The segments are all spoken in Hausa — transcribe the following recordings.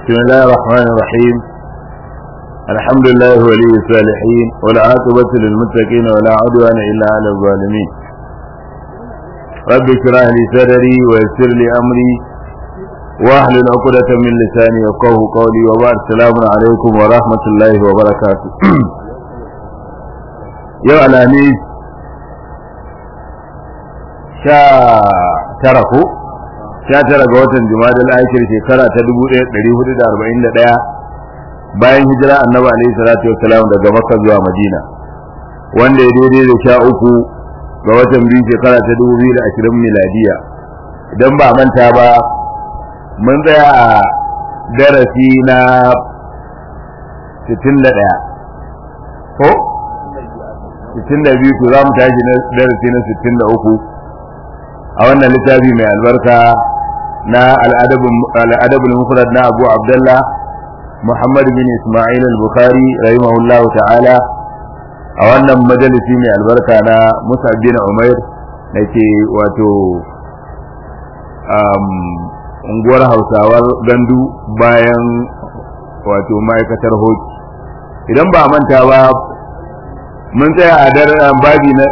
بسم الله الرحمن الرحيم الحمد لله ولي الصالحين والعاقبة للمتقين ولا عدوان إلا على الظالمين رب اشرح لي صدري ويسر لي أمري واحلل عقدة من لساني يفقه قولي وبعد السلام عليكم ورحمة الله وبركاته يا الأنيس sha tara ko sha tara ga watan jumadal aikir shekara ta dubu ɗaya ɗari hudu da arba'in da ɗaya bayan hijira annabi alaihi salatu wassalam daga makka zuwa madina wanda ya daidai da sha uku ga watan biyu shekara ta dubu biyu da ashirin miladiya idan ba manta ba mun tsaya a darasi na sittin da ɗaya ko sittin da biyu to za mu tashi na darasi na sittin da uku a wannan littafi mai albarka na al'adabul mufrad na abu abdullah muhammad bin ismail al-bukhari rahimahullahu ta'ala a wannan majalisi mai albarka na musa bin umair da ke wato unguwar hausawar gandu bayan wato ma'aikatar hoki idan ba manta ba mun tsaya a daren babi na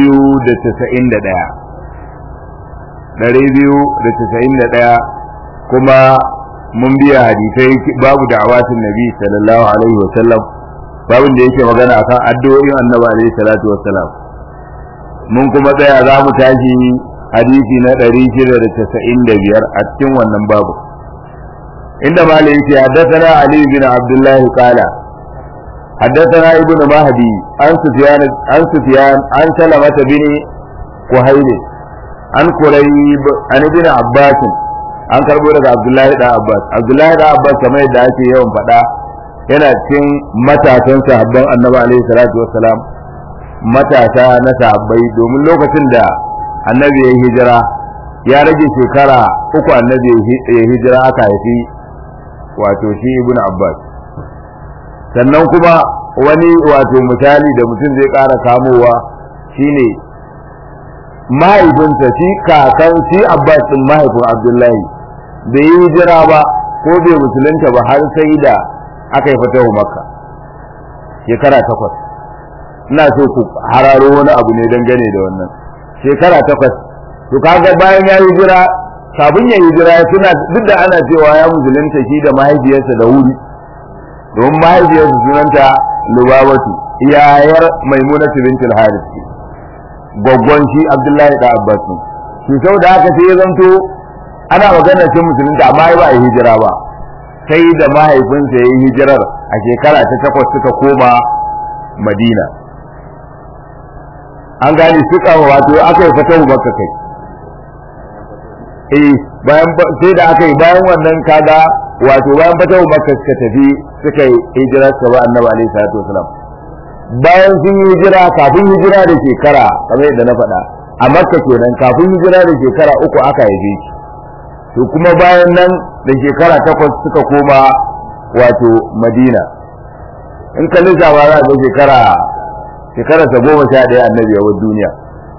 291 ɗari biyu da casa'in da ɗaya kuma mun biya hadisai babu da'awatin nabi sallallahu alaihi wasallam babin da yake magana akan addu'o'in annabi alaihi salatu wassalam mun kuma tsaya za mu tashi hadisi na ɗari shida da casa'in da biyar a cikin wannan babu inda malai yake haddathana ali bin abdullah qala حدثنا ابن مهدي عن سفيان عن سفيان عن سلمة بن كهيل an kurayb an ibn abbas an karbo daga abdullahi da abbas abdullahi da abbas kamar yadda ake yawan faɗa yana cikin matasan sahabban annabi alaihi salatu wassalam matasa na sahabbai domin lokacin da annabi ya hijira ya rage shekara uku annabi ya hijira aka haifi wato shi ibn abbas sannan kuma wani wato misali da mutum zai ƙara kamowa shine mahaifinsa shi kakan shi abbas din mahaifin abdullahi bai yi hijira ba ko bai musulunta ba har sai da aka yi fatahu makka shekara takwas ina so ku hararo wani abu ne dangane da wannan shekara takwas to kaga bayan ya yi hijira kafin ya hijira suna duk da ana cewa ya musulunta shi da mahaifiyarsa da wuri domin mahaifiyarsa sunanta lubabatu iyayar maimunatu bintul harith gwaggon shi abdullahi da abbas ne shi sau da haka sai ya zanto ana magana cin musulunta amma ba a hijira ba sai da mahaifinsa ya yi hijirar a shekara ta takwas suka koma madina an gane suka wato aka yi fatahu makka kai eh bayan sai da aka yi bayan wannan kaga wato bayan fatahu makka suka tafi suka yi hijirar sa ba annabi alaihi salatu wasalam bayan sun yi hijira kafin hijira da shekara kamar yadda na faɗa a makka kenan kafin hijira da shekara uku aka haife shi to kuma bayan nan da shekara takwas suka koma wato madina in ka lissafa za ga shekara shekara ta goma sha ɗaya annabi a duniya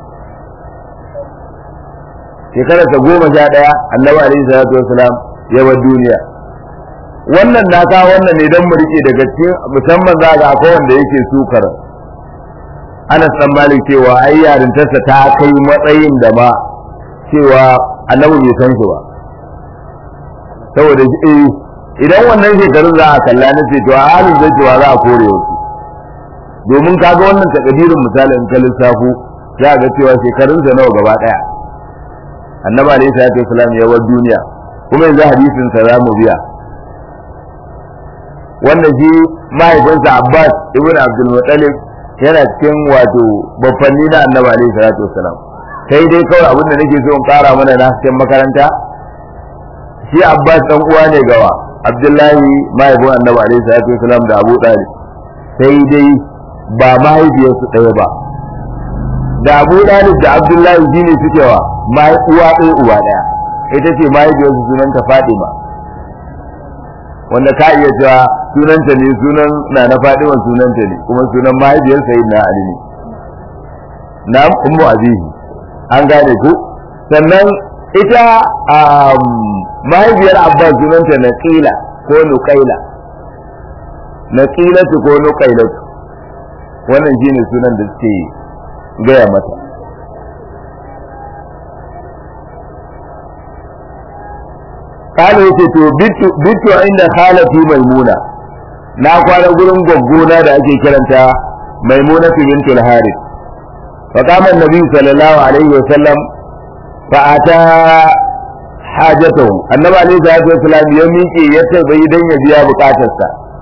shekara ta goma sha ɗaya annabi alaihi salatu wasalam ya duniya wannan na ka wannan ne don mu rike daga cikin musamman za ga akwai wanda yake sukar Anas dan Malik cewa ai yarintarsa ta kai matsayin da ma cewa annabi bai san su ba saboda eh idan wannan shekarun za a kalla na ce to a halin zai cewa za a kore wasu domin kaga wannan takadirin misali in ka lissafo za ga cewa shekarunsa nawa gaba daya annabi alaihi salatu wasalam ya war duniya kuma yanzu hadisin sa za mu biya wanda shi mahaifinsa Abbas ibn Abdul Muttalib yana cikin wato babbanni na Annabi alaihi salatu wassalam sai dai kawai abin da nake so in kara mana na cikin makaranta shi Abbas dan uwa ne gawa Abdullahi mahaifin Annabi alaihi salatu wassalam da Abu Talib sai dai ba mahaifiyarsu ɗaya ba da Abu Talib da Abdullahi shine suke wa mai uwa ɗaya uwa ɗaya ita ce mahaifiyarsu sunanta Fatima wanda ka iya cewa sunanta ne sunan na na Fadima sunanta ne kuma sunan mahaifiyar sayyidina Ali ne na ummu azihi an gane ku sannan ita mahaifiyar abbas sunanta na kila ko nuqaila naqilatu ko nuqailatu wannan shine sunan da suke gaya mata kana yace to bitu bitu inda khalati maimuna na kwana gurin gwaggona da ake kiranta maimuna bintul harith fa kama annabi sallallahu alaihi wa sallam fa ata hajatahu annabi alaihi salatu wasallam ya miƙe ya tabbai dan ya biya bukatarsa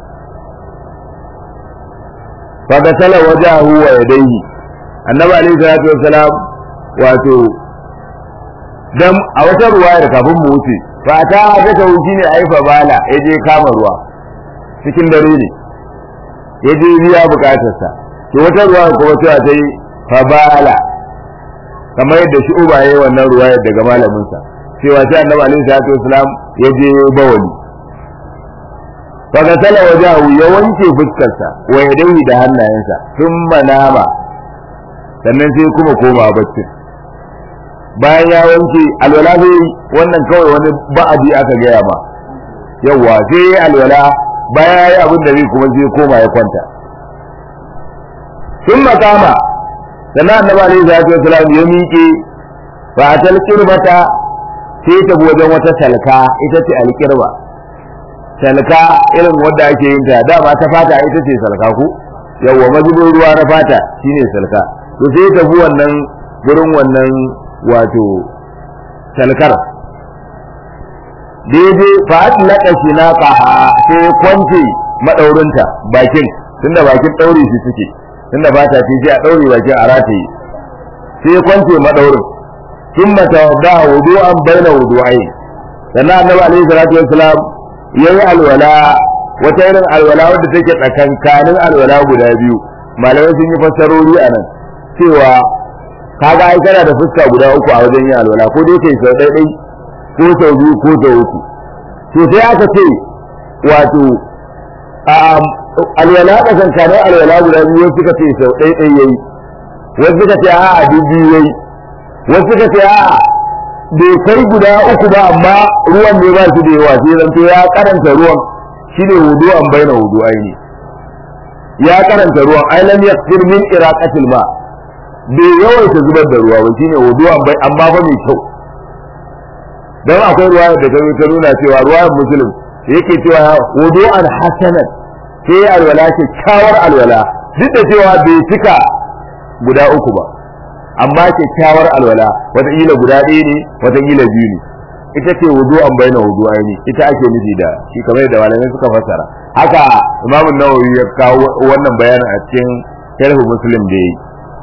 fa gasala wajahu wa yadayhi annabi alaihi salatu wasallam wato dan a wata ruwaya kafin mu wuce fa ta hajatahu shine aifa bala ya je kama ruwa cikin dare ne ya je biya bukatarsa to wata ruwaya kuma cewa ta yi fa bala kamar yadda shi uba yayi wannan ruwayar daga malaminsa cewa sai annabi alaihi salatu wasalam ya je bawali fa gasala wajahu ya wanke fuskarsa wa yadayhi da hannayensa thumma nama sannan sai kuma koma bacci bayan ya wanke alwala sai wannan kawai wani ba'adi aka gaya ma yawa sai alwala bayan ya yi abin da zai kuma sai koma ya kwanta thumma kama sannan annabi alaihi salatu wasalam ya miƙe fa atal qirbata sai ta wajen wata salka ita ce alƙirba salka irin wadda ake yin ta dama ta fata ita ce salka ku yawwa mazubin ruwa na fata shine salka to sai ta bi wannan gurin wannan wato salkar daidai fa atlaka shinaqa sai kwance madaurinta bakin tunda bakin daure shi suke tunda fata ce sai a daure bakin a rataye sai kwance madaurin ثم توضا وضوءا بين وضوءين sannan annabi alaihi salatu wassalam yayi alwala wata irin alwala wadda take tsakankanin alwala guda biyu malamai sun yi fassarori a nan cewa kaga ai kana da fuska guda uku a wajen yin alwala ko dai kai sau ɗai ko sau biyu ko sau uku to sai aka ce wato alwala tsakankanin alwala guda biyu wasu suka ce sau ɗai ɗai yayi wasu suka ce a'a dubu yayi wasu ka ce a bai kai guda uku ba amma ruwan ne ba shi da yawa sai zanto ya karanta ruwan shi ne wudu an baina wudu aini ya karanta ruwan ai lam yakfir min iraqatil ma bai yawaita zubar da ruwa ba shine wudu an bai amma ba mai kyau dan akwai ruwa da ta ta nuna cewa ruwan muslim yake cewa wudu an hasanat sai alwala ce kyawar alwala duk da cewa bai cika guda uku ba amma kyakkyawar alwala wataƙila guda ɗaya ne wataƙila biyu ne ita ce wudu an bayyana wudu aini ita ake nufi da shi kamar da malamai suka fassara haka imamu nawawi ya kawo wannan bayanin a cikin sharhu muslim da yi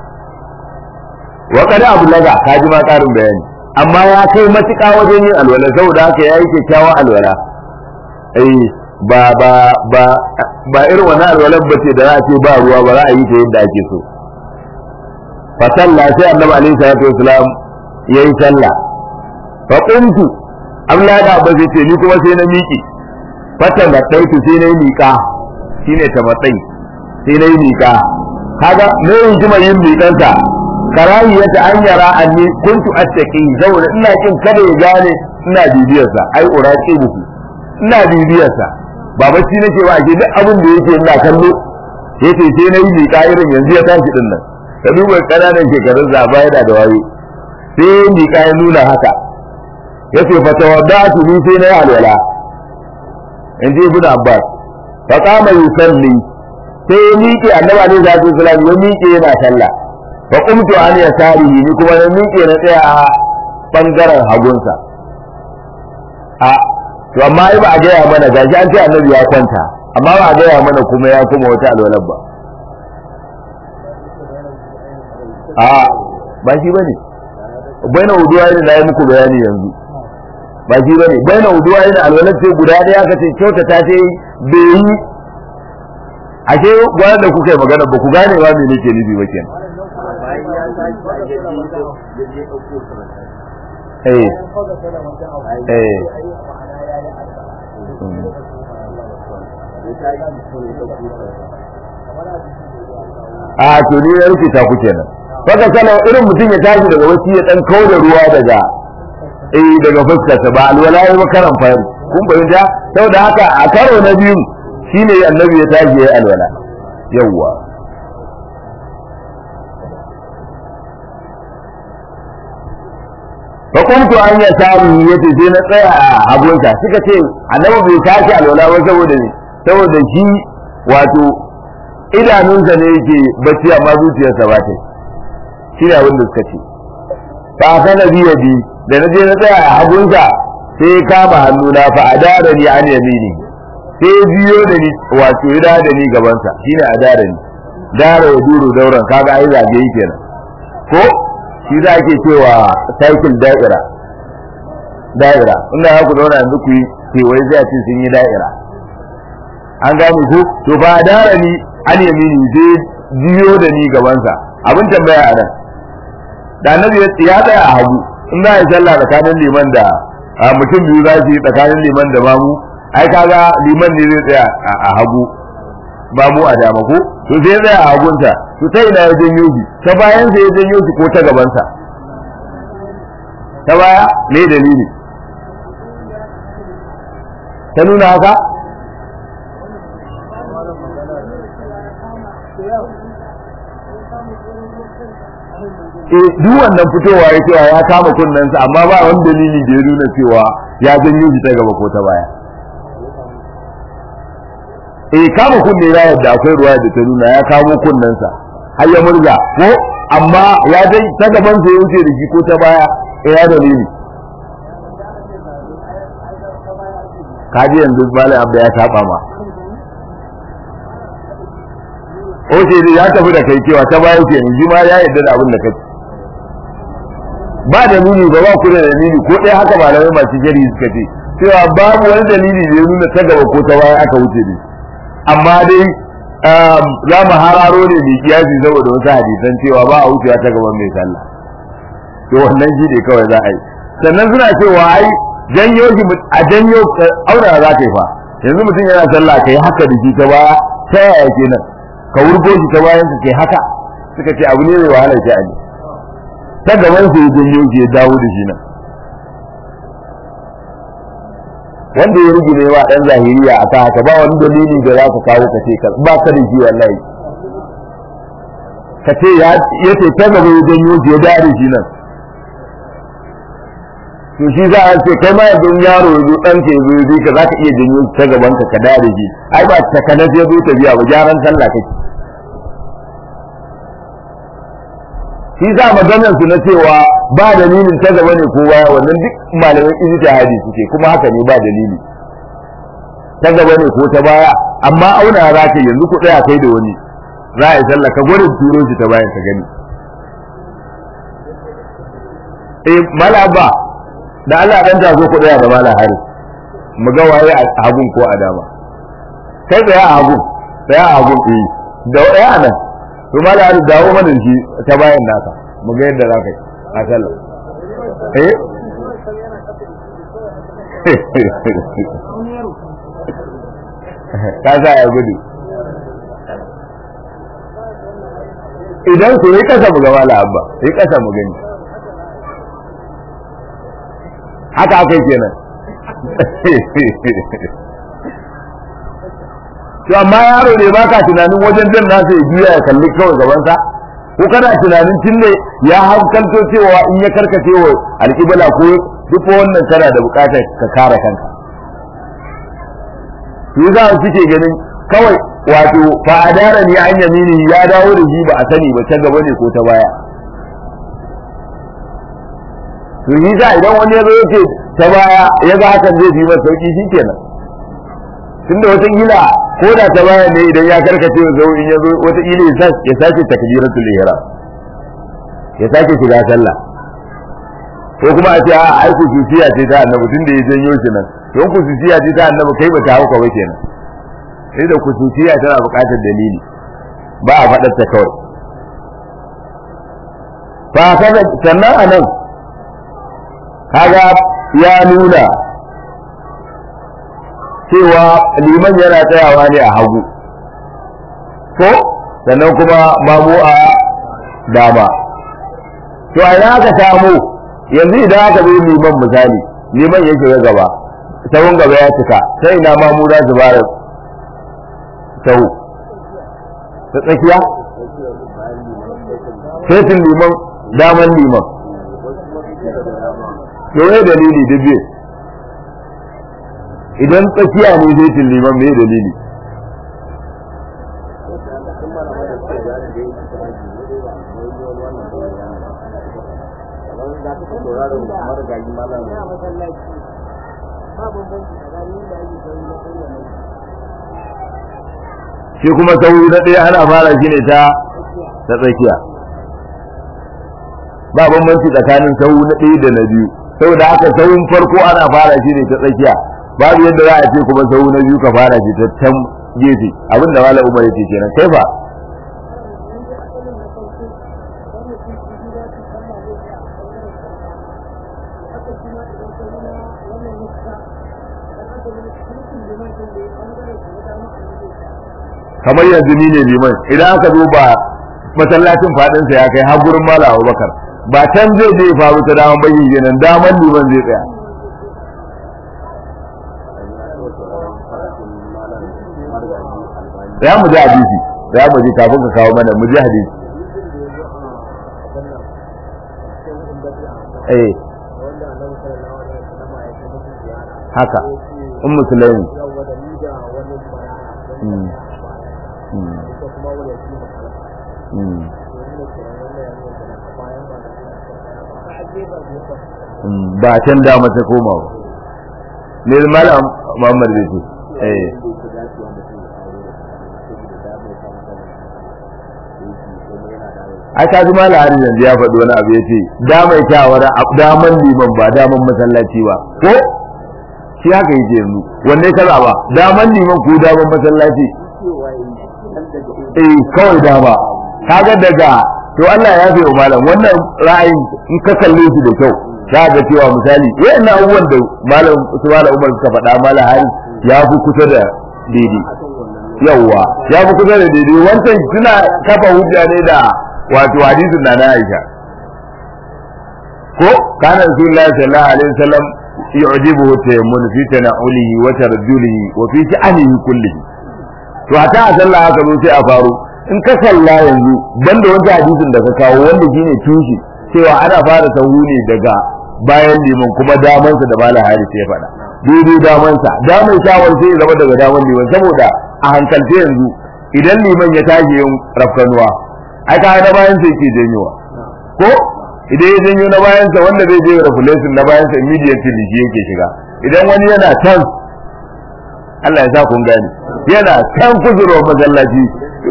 wa kada abu laga ka ji ma ƙarin bayani amma ya kai matuƙa wajen yin alwala saboda haka ya yi kyakkyawar alwala eh ba ba ba ba irin wannan alwalar ba ce da za a ce ba ruwa ba za a yi ta yadda ake so fa sallah sai annabi alaihi salatu wasalam yayi sallah fa qumtu Allah da ba zai ce ni kuma sai na miƙe fata matsaitu sai na yi miƙa shine ta matsayi sai na yi miƙa kaga me yin jima yin miƙansa karahiyata an yara anni kuntu attaqi saboda ina kin kada ya gane ina bibiyarsa ai uraqi buku ina bibiyarsa ba bacci nake ba ake duk abin da yake ina kallo yace sai na yi miƙa irin yanzu ya tashi din nan ka duba ƙananan shekarun zaba yana da wayo sai miƙa ya nuna haka yace fa tawaddatu ni sai na yi alwala in ji ibn abbas fa qama yusalli sai ya miƙe annabi alaihi salatu wasallam ya miƙe yana sallah fa qumtu an yasarihi ni kuma ya miƙe na tsaya a bangaren hagunsa a to amma ai ba a gaya mana gashi an ce annabi ya kwanta amma ba a gaya mana kuma ya kuma wata alwalar ba a ba shi bane baina wuduwa ne na yi muku bayani yanzu ba shi bane baina wuduwa ne alwalar ce guda ɗaya aka ce kyauta ta ce bai yi ashe gwanar da kuka yi magana ba ku gane ba me nake nufi ba kenan eh eh a to ni ya rike ta ku kenan faka sana irin mutum ya tashi daga wasu ya dan kawo da ruwa daga eh daga fuskarsa ba alwala ya ba karan fari kun fahimta saboda haka a karo na biyu shine annabi ya tashi ya alwala yawwa fa kuntu an ya samu yace sai na tsaya a hagunsa suka ce annabi bai tashi alwala ba saboda ne saboda shi wato idanunsa ne yake bacci amma zuciyarsa ba ta shi ne abin da suka ce fa kana biya bi da na je na tsaya a hagunsa sai kama hannuna fa adara ni an yamini sai biyo da ni wato ya da ni gabansa shine adara ni dara ya duru dauran kaga ai zage yi kenan ko shi za ke cewa cycle da'ira da'ira inda za ku zauna yanzu ku yi kewaye zai ce sun yi da'ira an gane ko to fa adara ni an yamini sai biyo da ni gabansa abin tambaya a nan da annabi ya tsaya a hagu in za a yi sallah tsakanin liman da a mutum biyu za su yi tsakanin liman da mamu ai kaga liman ne zai tsaya a hagu mamu a dama ko to sai tsaya a hagunsa to ta ina ya janyo shi ta bayan sa ya janyo shi ko ta gabansa ta baya me dalili ta nuna haka eh duk wannan fitowa ya cewa ya kama kunnensa amma ba wani dalili da ya nuna cewa ya janyo shi ta gaba ko ta baya eh kama kunne ya yadda akwai ruwa da ta nuna ya kamo kunnensa har ya murza ko amma ya dai ta gaban sa ya wuce da shi ko ta baya eh ya dalili kaji yanzu malai abda ya saba ma Oce ya tafi da kai cewa ta baya ke yanzu ma ya yadda da abin da kake ba dalili ba ba ku da dalili ko ɗaya haka malamai masu jari suka ce cewa babu wani dalili da ya nuna ta gaba ko ta baya aka wuce ne amma dai za mu hararo ne mai kiyasi saboda wasu hadisan cewa ba a wucewa ta gaban mai sallah to wannan shi ne kawai za a yi sannan suna cewa ai janyo shi a janyo aura za ka yi fa yanzu mutum yana sallah kai haka da shi ta baya ta yaya kenan ka wurgo shi ta bayan ka kai haka suka ce abu ne mai wahalar sha'ani ta gaban su ya janyo shi ya dawo da shi nan wanda ya rugi wa dan zahiriya a haka ba wani dalili da za ka kawo ka ce ba ka da shi wallahi ka ce ya ce ta gaba ya janyo shi ya dawo da shi nan to shi za a ce kai ma yanzu yaro ya zo ɗan ke zo ya ka za ka iya janyo shi ta gaban ka ka dawo da shi ai ba ta kana ya zo ta biya ba gyaran sallah kake shi za maganar su na cewa ba dalilin ta gaba ne ko baya wannan duk malaman ijtihadi suke kuma haka ne ba dalili ta gaba ne ko ta baya amma auna za ka yanzu ku tsaya kai da wani za a yi sallah ka gwada turo shi ta bayan ka gani eh malaba da Allah dan ta zo ku tsaya da mala hari mu ga waye a hagun ko a dama kai tsaya a hagun tsaya a hagun eh da ɗaya a nan to mala hari dawo mana shi ta bayan naka mu ga yadda za ka yi a sallah eh ka sa ya gudu idan ku yi kasa mu gaba la abba yi kasa mu gani haka aka yi kenan to amma yaro ne baka tunanin wajen jan nasa ya juya ya kalli kawai gabansa ko kana tunanin tun ne ya hankalto cewa in ya karkace wa alƙibla ko duk wannan kana da buƙatar ka kare kanka shi za su suke ganin kawai wato fa adara ni an yamini ya dawo da shi ba a sani ba ta gaba ne ko ta baya to yi za idan wani ya zo yake ta baya ya ga hakan zai fi masa sauki shi kenan tunda wata gila ko da ta baya ne idan ya karkace wa zo in ya zo wata gila ya sake takbiratul ihram ya sake shiga sallah ko kuma a ce a ai kususiya ce ta annabi tunda ya janyo shi nan don kususiya ce ta annabi kai ba ta hauka ba kenan sai da kususiya tana buƙatar dalili ba a faɗar ta kawai fa kaga sannan anan kaga ya nuna cewa liman yana tsayawa ne a hagu ko sannan kuma mamu a dama to a ina aka samu yanzu idan aka zo liman misali liman ya shiga gaba sahun gaba ya cika sai ina ma mu za su bara sahu ta tsakiya setin liman daman liman yawai dalili da biyu idan tsakiya ne setin liman mai dalili shi kuma sauri na ɗaya ana fara shi ne ta ta tsakiya ba bambanci tsakanin sau na ɗaya da na biyu saboda haka sauyin farko ana fara shi ne ta tsakiya babu yadda za a ce kuma sau na biyu ka fara shi ta can gefe abinda malam umar yake kenan kai ba kamar yanzu ni ne liman idan aka duba masallacin fadinsa ya kai har gurin mala abubakar ba can zai je faru ta daman bayin kenan daman liman zai tsaya ya mu ji hadisi ya mu ji kafin ka kawo mana mu ji hadisi eh haka in musulmi ba can dama ta koma ba ne malam Muhammad zai ce eh ai ka ji malam hari yanzu ya faɗi wani abu ya ce damai kyawar daman liman ba daman masallaci ba ko shi haka yake yanzu wanne ka ba daman liman ko daman masallaci eh kawai dama kaga daga to Allah ya fiye malam wannan ra'ayin in ka kalle shi da kyau za ga cewa misali wayannan abubuwan da malam Usman Umar suka faɗa malam hari ya fi kusa da daidai yawa ya fi kusa da daidai wancan suna kafa hujja ne da wato hadisin na na Aisha ko kana Rasulullahi sallallahu alaihi wasallam yu'jibuhu tayammun fi tana'ulihi wa tarjulihi wa fi sha'anihi kullihi to a ta sallah haka zo sai a faru in ka kalla yanzu banda wanda hadisin da ka kawo wanda shine tushe cewa ana fara sahu ne daga bayan liman kuma damansa da malam hari sai ya faɗa daidai damansa daman shawar sai ya zama daga daman liman saboda a hankalce yanzu idan liman ya tashi yin rafkanuwa ai ka na bayan sai ke janyowa ko idan ya janyo na bayansa wanda zai je refulesin na bayansa immediately shi yake shiga idan wani yana can Allah ya sa kun gane yana can kuzuro masallaci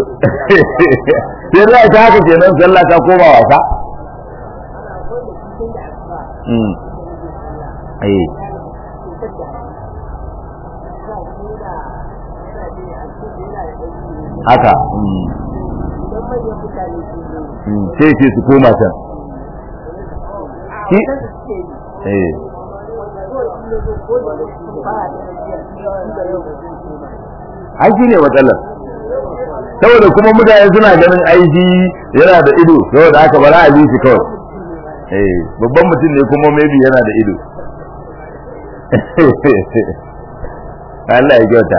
sai za ta haka kenan sallah ta koma wasa haka sai ce su koma can eh ai shi ne matsalar saboda kuma mutane suna ganin aiki yana da ido saboda haka bara a bi shi kawai eh babban mutum ne kuma maybe yana da ido Allah ya kyauta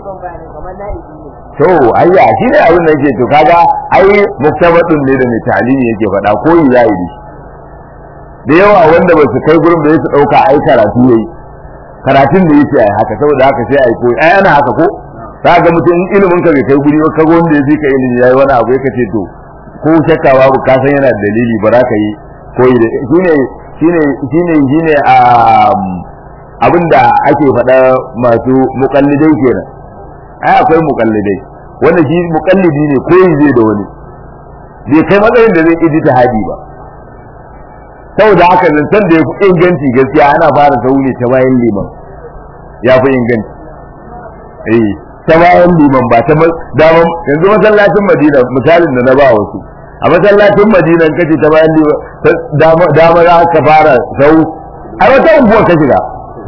to ayya shi ne abin da yake to kaga ai muktabadun ne da mai talimi yake faɗa ko yi yayi da yawa wanda ba su kai gurin da su ɗauka ai karatu yayi karatun da yake ai haka saboda haka sai ai koyi ai ana haka ko za ga mutum in ilimin ka bai kai guri ba kaga wanda ya fi ka ilimi yayi wani abu yake ce to ko shakka babu ka san yana da dalili ba za ka yi koyi da shine shine shine shine a abinda ake faɗa masu muqallidai kenan ai akwai muqallidai wanda shi muqallidi ne koyi zai da wani bai kai matsayin da zai iji hadi ba saboda haka zancen da ya fi inganci gaskiya ana fara sauni ta bayan liman ya fi inganci eh ta bayan liman ba ta daman yanzu masallacin madina misalin da na ba wasu a masallacin madina kace ta bayan liman dama za ka fara sau a wata unguwar ka shiga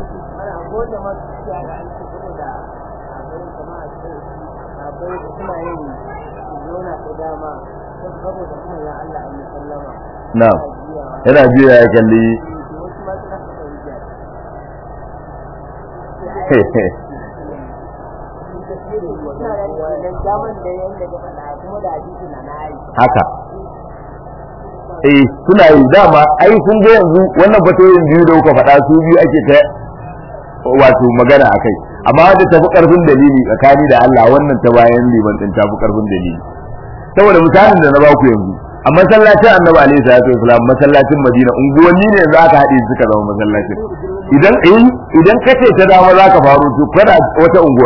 na'am yana biya ya kalli haka eh suna yi dama ai sun ga yanzu wannan fatoyin biyu da kuka faɗa su biyu ake ta wato magana akai amma da tafi karfin dalili tsakani da Allah wannan ta bayan liman din tafi karfin dalili saboda misalin da na ba ku yanzu a masallacin Annabi alaihi salatu wasalam masallacin Madina unguwanni ne za ka haɗe suka zama masallacin idan eh idan kace ta dama za ka faru to kada wata unguwa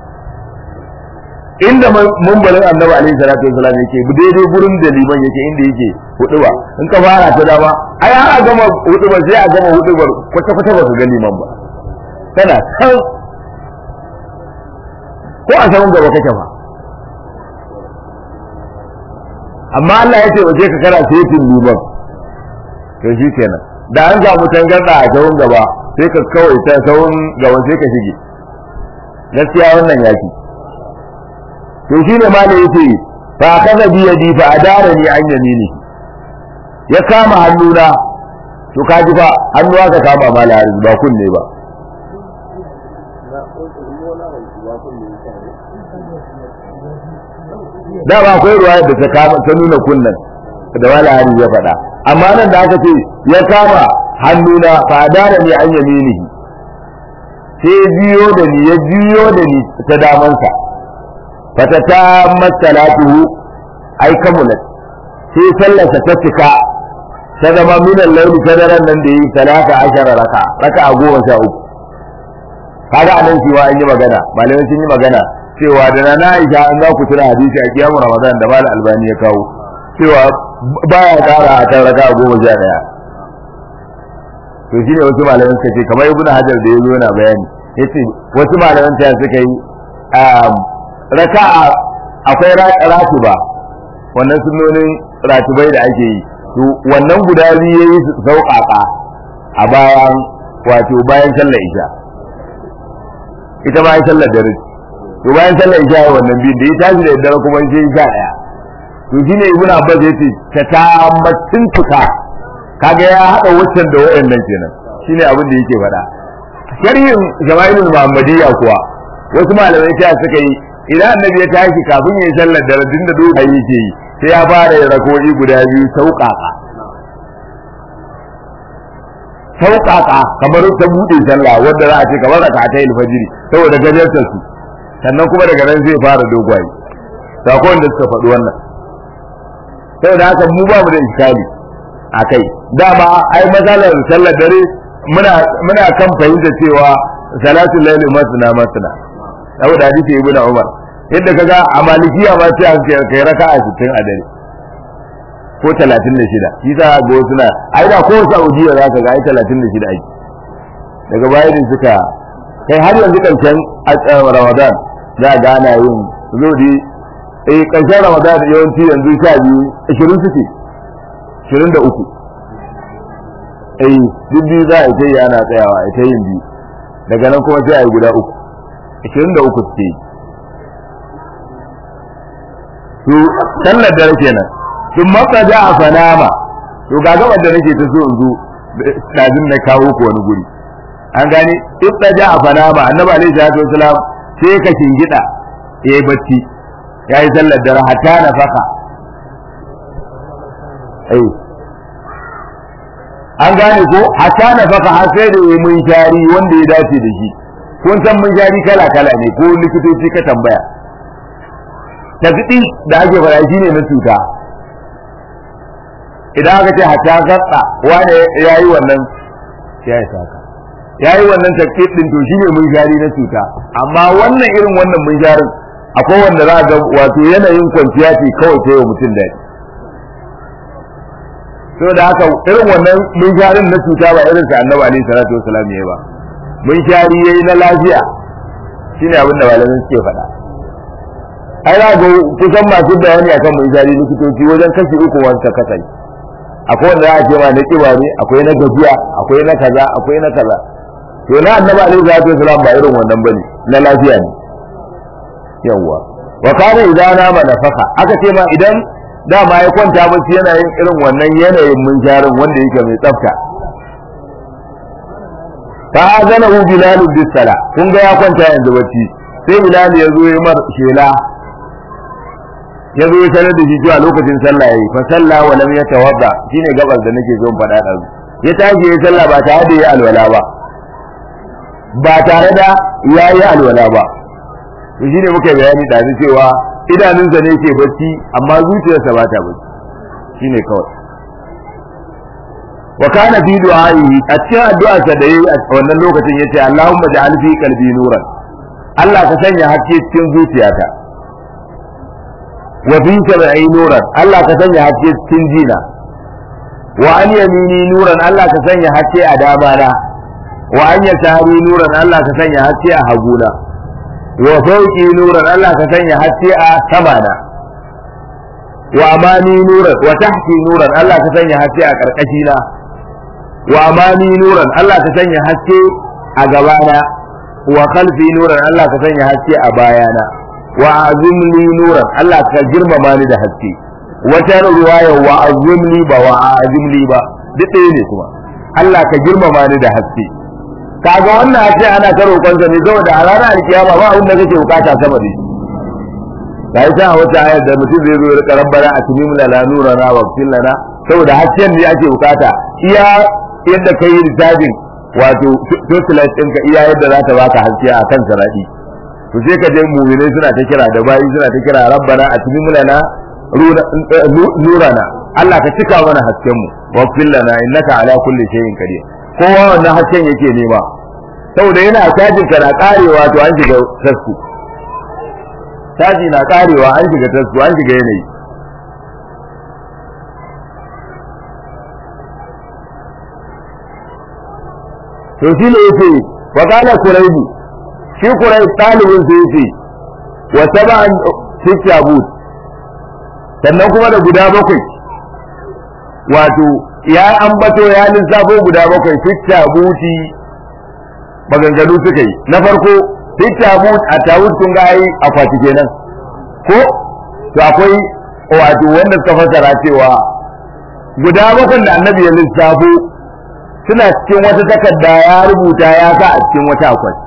inda mumbalin Annabi alaihi salatu wasalam yake daidai gurin da liman yake inda yake huduba in ka fara ta dama ai har a gama huduba sai a gama hudubar kwata kwata ba ka ga liman ba tana kan ko a saman gaba kake ba amma Allah ya ce waje ka kara setin liman to shi kenan da an samu tangarda a sahun gaba sai ka kawai ta sahun gaba sai ka shige gaskiya wannan yaki to shi ne ma da yace fa kaza bi yadi fa adara ni an yamini ya kama hannuna to kaji fa hannuwa ka kama mala ba kunne ba da ba akwai ruwa da ta kama ta nuna kunnan da wala hari ya faɗa amma nan da aka ce ya kama hannuna fa dara ni an yaminihi sai biyo da ni ya biyo da ni ta damansa fata ta masalatuhu ai kamulat sai sallarsa ta cika ta zama minan laili ta daren nan da yi talata ashara raka raka a goma sha uku kaga anan cewa an yi magana malamai sun yi magana cewa da na Aisha an za ku tuna hadisi a kiyamu Ramadan da Malam Albani ya kawo cewa baya kara a kan raka goma sha daya to shine wasu malaman suka ce kamar Ibn Hajar da ya zo yana bayani yace wasu malaman ta suka yi raka akwai ratuba wannan sunnonin ratubai da ake yi to wannan guda biyu yayi sauƙaƙa a bayan wato bayan sallar isha ita ma ai sallar dare to bayan sallar isha wannan biyu da ya tashi da dare kuma sai sha daya to shine ibnu abbas yace ta tammatin tuka kaga ya hada waccan da wayannan kenan shine abin da yake faɗa sharhin jama'ilul muhammadiyya kuwa wasu malamai ta suka yi idan annabi ya tashi kafin ya yi sallar dare din da doka yake yi sai ya fara yin rako'i guda biyu sauƙaƙa sauƙaƙa kamar ta buɗe sallah wanda za a ce kamar raka ta alfajiri saboda gajartar su sannan kuma daga nan zai fara dogwaye sakon da suka faɗi wannan saboda haka mu ba mu da iskali a kai dama ai matsalar sallar dare muna muna kan fahimta cewa salatul layli masna masna saboda hadisi ibn umar yadda kaga a malikiya ma sai aka kai raka'a 60 a dare ko 36 shi za ga wasu na ai da ko Saudiya za ka ga ai 36 ake daga bayan suka kai har yanzu karshen Ramadan za ga ana yin zodi eh karshen Ramadan yawanci yanzu sha biyu 20 suke 23 eh duk biyu za a yi ana tsayawa a ta yin biyu daga nan kuma sai a yi guda uku 23 suke yi to sallar dare kenan sun matsa ja a fanama to ga gabar da nake ta so in zo dazin na kawo ku wani guri an gane idda ja a fanama annabi alaihi salatu wasalam sai ka shingida yayi bacci yayi sallar dare hatta na faka ai an gane ko hatta na faka har sai da yayi mun shari wanda ya dace da shi kun san mun shari kala kala ne ko likitoci ka tambaya tafiɗi da ake fara shi ne na cuta idan aka ce hatta gatsa wane ya yi wannan ya yi saka ya yi wannan tafiɗi ɗin to shi ne mun shari na cuta amma wannan irin wannan mun sharin akwai wanda za a ga wato yanayin kwanciya ce kawai ta yi mutum daɗi so da haka irin wannan mun sharin na cuta ba irin sa annabi alaihi salatu wasalam ya ba mun shari yayi na lafiya shine abin da malamin suke faɗa ai za ga kusan masu bayani akan mai jari likitoci wajen kashi uku wanda kasance akwai wanda za a ce ma na kiba ne akwai na gajiya akwai na kaza akwai na kaza to na annabi alaihi salatu wasalam ba irin wannan bane na lafiya ne yawwa wa kana idan nama nafaka aka ce ma idan dama ya kwanta bacci yana yin irin wannan yanayin mun jarin wanda yake mai tsafta fa azanahu bilal bis sala kun ga ya kwanta yanzu bacci sai bilal ya zo ya mar shela ya zo ya sanar da shi cewa lokacin sallah yayi fa salla wa lam yatawadda shine gabas da nake zo faɗa da ya tashi ya sallah ba tare da ya alwala ba ba tare da ya yi alwala ba to shine muka bayani da cewa idanunsa ne ke bacci amma zuciyarsa ba ta bacci shine kawai wa kana fi du'a'ihi a cikin addu'arsa da yayi a wannan lokacin yace Allahumma ja'al fi qalbi nuran Allah ka sanya haske cikin zuciyata wa fi sam'i nuran Allah ka sanya haske cikin jina wa an yamini nuran Allah ka sanya haske a damana wa an yasari nuran Allah ka sanya haske a haguna wa fawqi nuran Allah ka sanya haske a samana wa amani nuran wa tahti nuran Allah ka sanya haske a karkashina wa amani nuran Allah ka sanya haske a gabana wa khalfi nuran Allah ka sanya haske a bayana wa azimli nuran Allah ka girmama ni da haske wata ruwaya wa azimli ba wa azimli ba duk ɗaya ne kuma Allah ka girmama ni da haske kaga wannan haske ana ta roƙon sa ne saboda a ranar alkiyama ba abin da kake bukata sama da shi ga ita a wata ayar da mutum zai zo ya rika rabbana atmim lana nurana wa fil lana saboda hasken ne ake bukata iya yadda kai lissafin wato socialite ɗinka iya yadda za ta baka haske a kan sarari to sai ka je mu'minai suna ta kira da bayi suna ta kira rabbana atmim lana nurana Allah ka cika mana hasken mu wa fil lana innaka ala kulli shay'in qadir kowa wannan hasken yake nema saboda yana tajin ka na karewa to an shiga tasku taji na karewa an shiga tasku an shiga yanayi to shi ne yace wa kana kuraibu shi kurai talibin sai yace wa sab'an fi tabut sannan kuma da guda bakwai wato ya ambato ya lissafo guda bakwai fi tabuti maganganu suka yi na farko fi tabut a tabut kun ga ai akwati kenan ko to akwai wato wanda suka fasara cewa guda bakwai da annabi ya lissafo suna cikin wata takarda ya rubuta ya sa a cikin wata akwati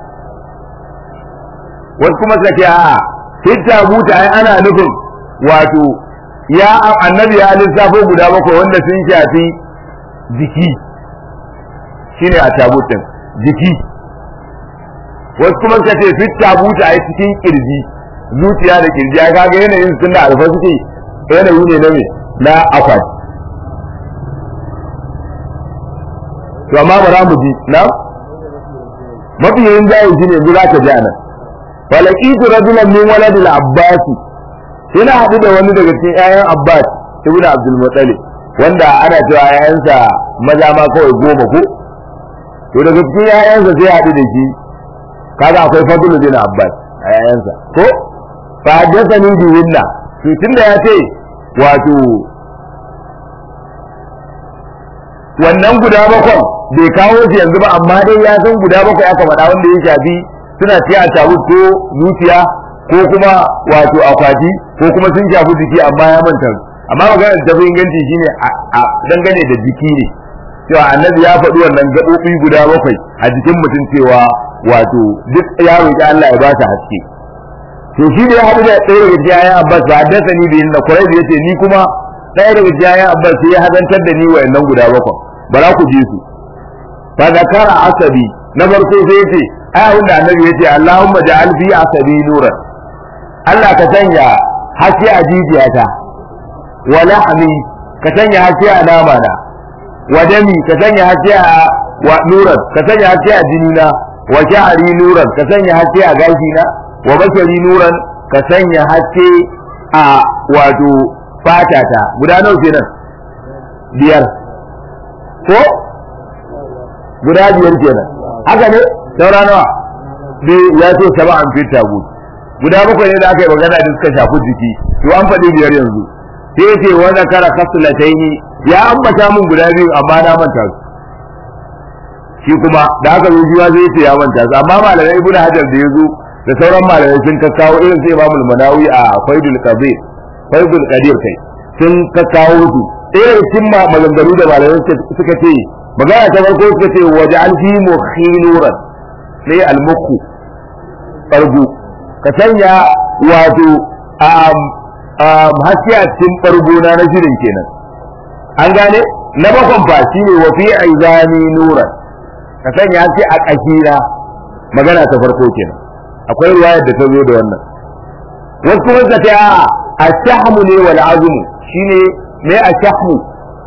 wasu kuma suka ce a hijja buta ai ana nufin wato ya annabi ya lissafo guda bakwai wanda sun shafi jiki shine a tabutin jiki wasu kuma suka ce fit tabuta ai cikin kirji zuciya da kirji ai kaga yanayin sun da alfa suke yanayi ne na me na akwati to amma ba za mu ji na mafi yin jayin shi ne za ka ji anan falakitu rajulan min waladil abbasi ina haɗu da wani daga cikin ƴaƴan abbas ibnu abdul muttalib wanda ana cewa ƴaƴansa maza ma kawai goma ko to daga cikin ƴaƴansa sai haɗu da shi kaga akwai fadlu bin abbas a ƴaƴansa ko fa haddathani bi winna to tunda ya ce wato wannan guda bakwai bai kawo shi yanzu ba amma dai ya san guda bakwai aka faɗa wanda ya shafi suna ciya a tawud ko zuciya ko kuma wato akwati ko kuma sun shafi jiki amma ya manta amma maganar da inganci shine a dangane da jiki ne cewa annabi ya faɗi wannan gaɓoɓi guda bakwai a jikin mutum cewa wato duk ya roƙi Allah ya ba shi haske to shi da ya haɗu da ɗaya daga cikin ayan Abbas ba haddasa ni da yinda Quraysh ya ce ni kuma ɗaya daga cikin ayan Abbas sai ya hazantar da ni wayannan guda bakwai bara ku ji su fa zakara asabi na farko sai ya ce ayahun da annabi ya ce Allahumma ja'al fi asabi nuran Allah ka sanya haske a jijiyata wa lahmi ka sanya haske a namana wa dami ka sanya haske a wa nuran ka sanya haske a jinina wa sha'ari nuran ka sanya haske a gashina wa bashari nuran ka sanya haske a wato fatata guda nawa kenan biyar ko guda biyar kenan haka ne saura nawa bi ya ce saba'an fi tagut guda bakwai ne da aka yi magana da suka shafi jiki to an faɗi biyar yanzu sai ce wa zakara khaslataini ya ambata mun guda biyu amma na manta su shi kuma da aka zo shi zai ce ya manta su amma malamai ibnu hajar da yazo da sauran malamai sun kakkawo irin sai imamul manawi a faidul qadir faidul qadir kai sun kakkawo su ɗaya cikin maganganu da malamai suka ce magana ta farko suka ce waj'al fi mukhi nuran sai al-mukhu bargu ka sanya wato haske a cikin bargona na shirin kenan an gane na bakon fa shi ne wa fi aizani nuran ka sanya haske a ƙashina magana ta farko kenan akwai ruwayar da ta zo da wannan wasu kuma suka ce a ashahmu ne wal azmu shine me ashahmu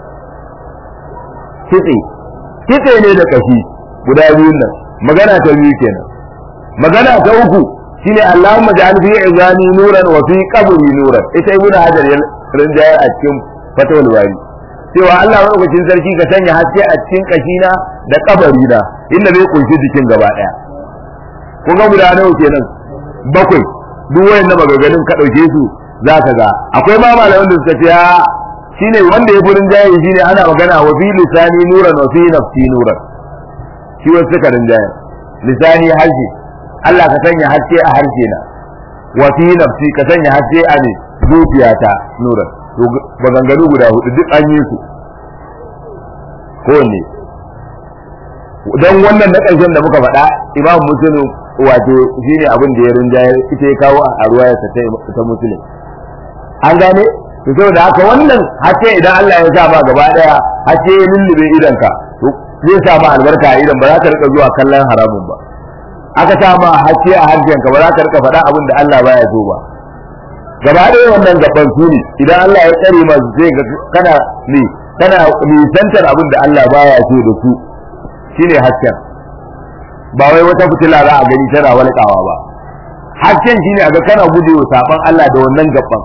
kitse kitse ne da kashi guda biyun nan magana ta biyu kenan magana ta uku shine Allahumma ja'al fi izani nuran wa fi qabri nuran ita ibnu hajar ya rinjaya a cikin fatawul bari cewa Allah madaukakin sarki ka sanya haske a cikin kashina da kabari na inda zai kunshi jikin gaba daya kun ga guda nawa kenan bakwai duk wayannan magaganin ka dauke su zaka ga akwai ma malaman da suka ce shine wanda ya furin jaye shine ana magana wa fi lisani nuran wa fi nafsi nuran shi wasu suka rinjaye lisani harshe Allah ka sanya haske a harshe na wa fi nafsi ka sanya haske a ne zuciyata nuran to maganganu guda hudu duk an yi su kowanne don wannan na ƙarshen da muka faɗa imam muslim wato shine abin da ya rinjaye ita ya kawo a ruwayarsa ta muslim an gane to saboda haka wannan hace idan Allah ya sa ma gaba daya hace ya lullube idan ka to zai sa ma albarka a idan ba za ka rika zuwa kallon haramun ba aka sa ma hace a harshen ka ba za ka rika faɗa abin da Allah baya so ba gaba daya wannan gaban su ne idan Allah ya tsare ma zai ga kana ne kana nisantar abin da Allah baya so da su shine hasken ba wai wata fitila za a gani tana walƙawa ba hasken shine a ga kana gujewa saban Allah da wannan gaban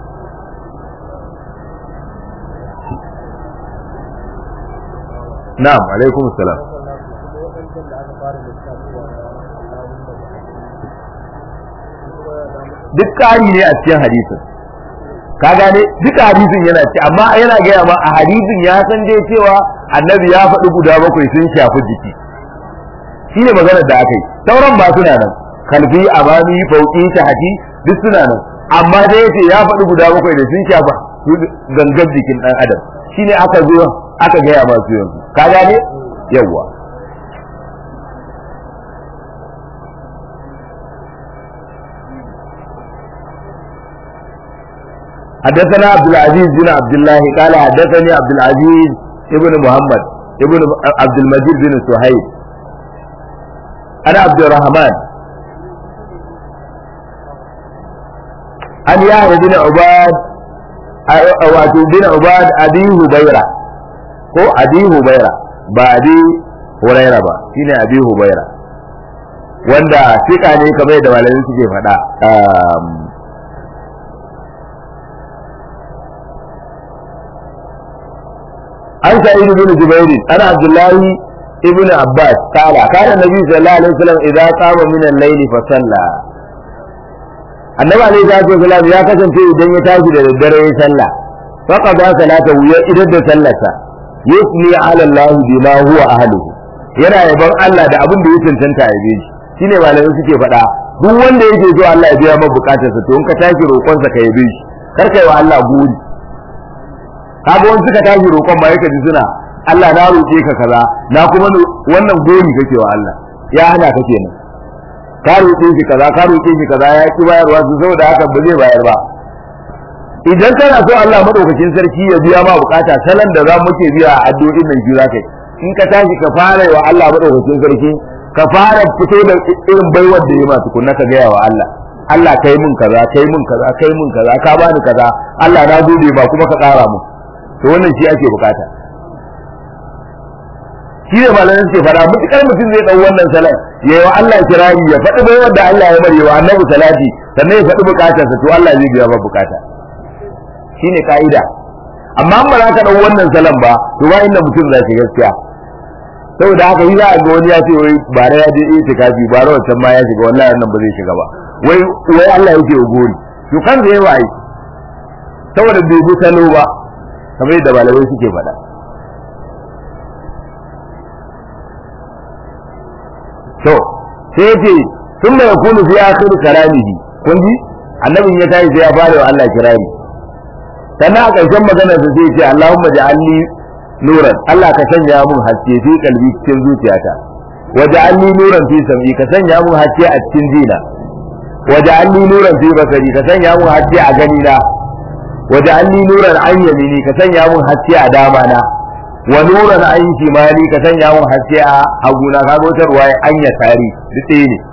na'am alaikum salam duk ƙari ne a cikin hadisin ka gane duka hadisin yana ci amma yana gaya ma a hadisin ya san dai cewa annabi ya faɗi guda bakwai sun shafi jiki shine maganar da aka yi sauran ba suna nan kalfi amami fauki tahti duk suna nan amma dai yace ya faɗi guda bakwai da sun shafa gangar jikin ɗan adam shine aka zo aka gaya masu yanzu ka gane yawwa حدثنا عبد العزيز بن عبد الله قال حدثني عبد العزيز ابن محمد ابن عبد المجيد بن سهيل انا عبد الرحمن an yahya bin ubad wato bin ubad abi hubaira ko abi hubaira ba abi huraira ba shine abi hubaira wanda fika ne kamar da malamin suke faɗa an sa'id bin jubair ana abdullahi ibn abbas qala kana nabi sallallahu alaihi wasallam idza qama min al-layl fa salla annabi alaihi salatu wasallam ya kasance idan ya tashi da daddare ya salla faqad salata ya idan da sallarsa yusni ala allah bima huwa ahluhu yana yaban Allah da abin da ya cancanta ya bi shine malamai suke faɗa duk wanda yake so Allah ya biya maka bukatarsa to in ka tashi roƙonsa ka yabe shi kar kai wa Allah guri kaga wani suka tashi roƙon ba yake ji suna Allah na roƙe ka kaza na kuma wannan gori kake wa Allah ya hana ka kenan ka roƙe shi kaza ka roƙe shi kaza ya ki bayarwa su saboda haka ba zai bayar ba idan kana so Allah madaukakin sarki ya biya ma bukata salan da za muke biya a addu'o'in nan shi zaka in ka tashi ka fara wa Allah madaukakin sarki ka fara fito da irin baiwar da ya ma tukunna ka gaya wa Allah Allah kai mun kaza kai mun kaza kai mun kaza ka bani kaza Allah na gode ba kuma ka ƙara mu to wannan shi ake bukata shi ne malamin suke fara mutukar mutum zai dau wannan salat ya yi wa Allah kirari ya faɗi bai wanda Allah ya bari wa annabi salati sannan ya faɗi bukatarsa to Allah zai biya ba bukata shine ka'ida amma ba za ka dau wannan salan ba to ba inda mutum zai shiga gaskiya saboda haka yi za a ga wani ya ce wai bara ya je itikafi bara wancan ma ya shiga wallahi wannan ba zai shiga ba wai wai Allah yake gori to kan zai wai saboda bai bi salo ba kamar yadda malamai suke faɗa to sai yace sun mai kunu fi akhir kalamihi kun ji annabin ya tashi sai ya fara wa Allah kirari sannan a ƙarshen maganar sa sai yace Allahumma ja'alni nuran Allah ka sanya mun haske fi kalbi cikin zuciyata waja'alni nuran fi sam'i ka sanya mun haske a cikin jina waja'alni nuran fi basari ka sanya mun haske a gani na waja'alni nuran an yamini ka sanya mun haske a dama na wa nuran an shimali ka sanya mun haske a haguna ka ga wata ruwaya an ya tari duk ɗaya ne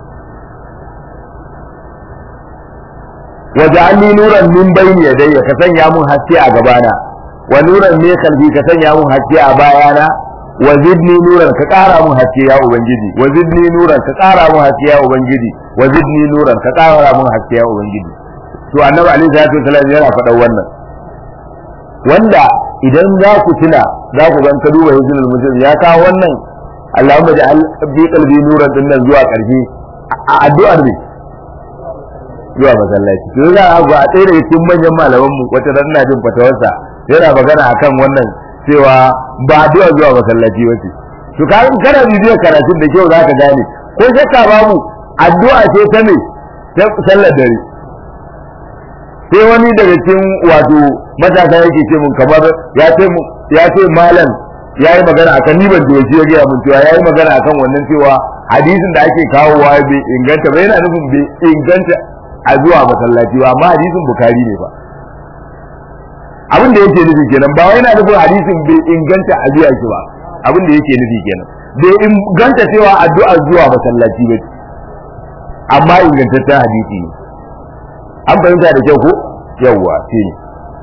waja'alni nuran min bayni yadayya ka sanya mun haske a gabana wa nuran ne kalbi ka sanya mun haske a bayana wa zidni nuran ka ƙara mun haske ya ubangiji wa zidni nuran ka ƙara mun haske ya ubangiji wa zidni nuran ka ƙara mun haske ya ubangiji to annabi alaihi salatu wasallam yana faɗa wannan wanda idan za ku tuna za ku ga ka duba hizbul muslim ya kawo wannan Allahumma ja'al bi qalbi nuran din nan zuwa ƙarshe a addu'ar ne zuwa masallaci to za a ga a tsaye daga cikin manyan malaman mu wata ran na jin fatawarsa yana magana akan wannan cewa ba addu'a zuwa masallaci ba ce to ka in kana bibiyar karatun da kyau zaka gane ko shakka babu addu'a ce ta me ta sallar dare sai wani daga cikin wato matasa yake ce mun kamar ya ce ya ce malam ya yi magana akan ni ban doki ya gaya mun cewa ya yi magana akan wannan cewa hadisin da ake kawowa bai inganta ba yana nufin bai inganta a zuwa masallaci ba amma hadisin bukari ne ba abin da yake nufi kenan ba wai yana nufin hadisin bai inganta a biya shi ba abin da yake nufi kenan bai inganta cewa addu'a zuwa masallaci ba amma ingantaccen hadisi ne an fahimta da kyau ko yawwa shi ne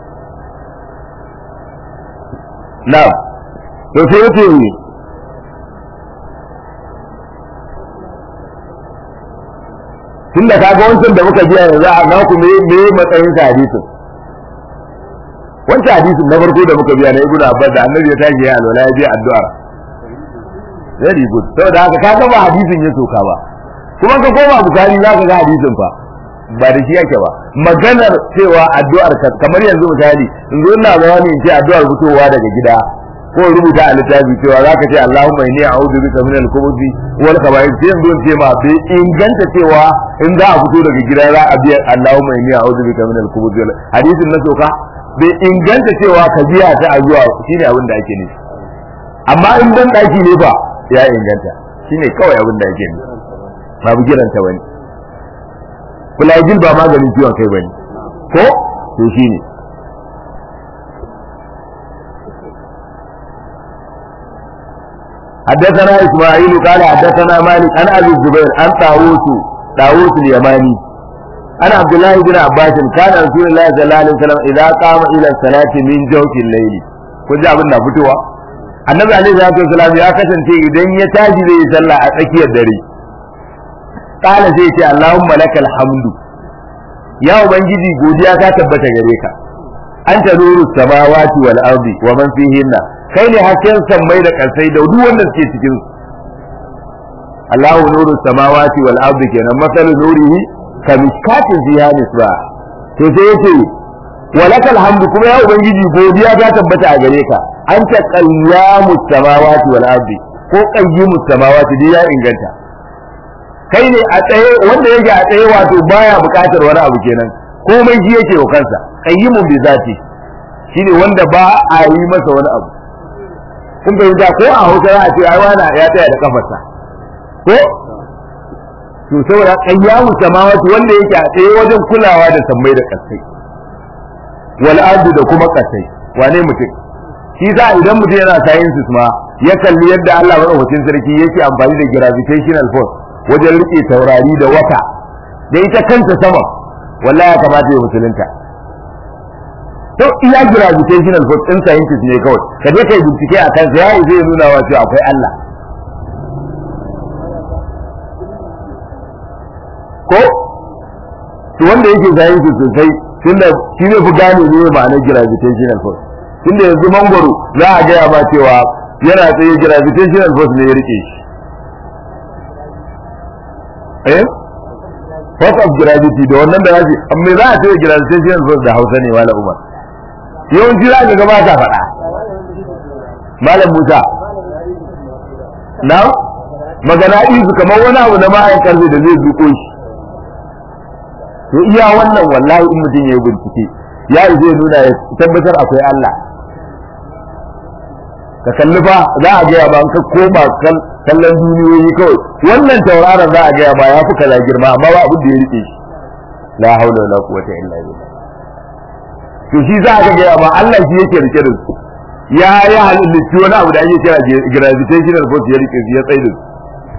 na'am to sai yace tunda kaga wancan da muka biya yanzu a naku me me matsayin sa hadisin wancan hadisin na farko da muka biya na ibnu abbas da annabi ya tashi ya alwala ya biya addu'a very good saboda haka kaga ba hadisin ya soka ba kuma ka koma bukari za ka ga hadisin fa ba da shi yake ba maganar cewa addu'ar ka kamar yanzu misali in zo ina bayani in ce addu'ar fitowa daga gida ko rubuta a littafi cewa zaka ce Allahumma inni a'udhu bika min al-khubuthi wal khaba'ith sai yanzu ce ma bai inganta cewa in za a fito daga gida za a biya Allahumma inni a'udhu bika min al-khubuthi wal hadisin na soka bai inganta cewa ka biya ta a zuwa shine abin da ake nufi amma in dan daki ne ba ya inganta shine kawai abin da ake nufi babu giranta wani fulajil ba maganin ciwon kai bane ko to shine حدثنا إسماعيل قال حدثنا مالك عن أبي الزبير عن طاووس طاووس اليماني عن عبد الله بن عباس كان رسول الله صلى الله عليه وسلم إذا قام إلى الصلاة من جوف الليل kun ji abin na fitowa annabi alaihi salatu wasalam ya kasance idan ya tashi zai yi sallah a tsakiyar dare kala zai ce allahumma lakal hamdu ya ubangiji godiya ta tabbata gare ka anta nuru samawati wal ardi wa man fihinna kai ne hasken sammai da kansai da duk wanda suke cikin su Allahu nuru samawati wal ardi kenan masalu nurihi ka miskatin fiha misba to sai yace walakal hamdu kuma ya ubangiji godiya ta tabbata a gare ka anta qayyamu samawati wal ardi ko qayyimu samawati dai ya inganta kai ne a tsaye wanda yake a tsaye wato baya bukatar wani abu kenan komai shi yake wa kansa qayyimun bi zati shine wanda ba a yi masa wani abu kun fahimta ko a hausa za a ce ai wani ya tsaya da kafarsa ko to saboda qayyamu samawati wanda yake a tsaye wajen kulawa da sammai da kasai wal ardu da kuma kasai wane mutum shi za idan mutum yana sciences ma ya kalli yadda Allah madaukakin sarki yake amfani da gravitational force wajen rike taurari da wata da ita kanta sama wallahi ya kamata ya musulunta to iya gravitational force din scientist ne kawai ka je kai bincike a kansa ya zai nuna wa cewa akwai Allah ko to wanda yake scientist sosai tunda shi ne fi gane ne ma'anar gravitational force tunda yanzu mangoro za a gaya ma cewa yana tsaye gravitational force ne ya rike shi eh force of gravity da wannan da zai amma za a ce gravitational force da Hausa ne wala Umar yawanci za ka ga ba ta faɗa malam Musa na magana izu kamar wani abu na ma'ayin karfe da zai zuko shi to iya wannan wallahi in mutum ya yi bincike ya zai nuna ya tabbatar akwai Allah ka kalli fa za a gaya ba ka koma kallon duniyoyi kawai wannan tauraron za a gaya ba ya fi kaza girma amma ba abin da ya rike shi la haula wala quwwata illa billah to shi za ka gaya ba Allah shi yake rike da su ya ya halitta wani abu da ake kira gravitational force ya rike ya tsaye da su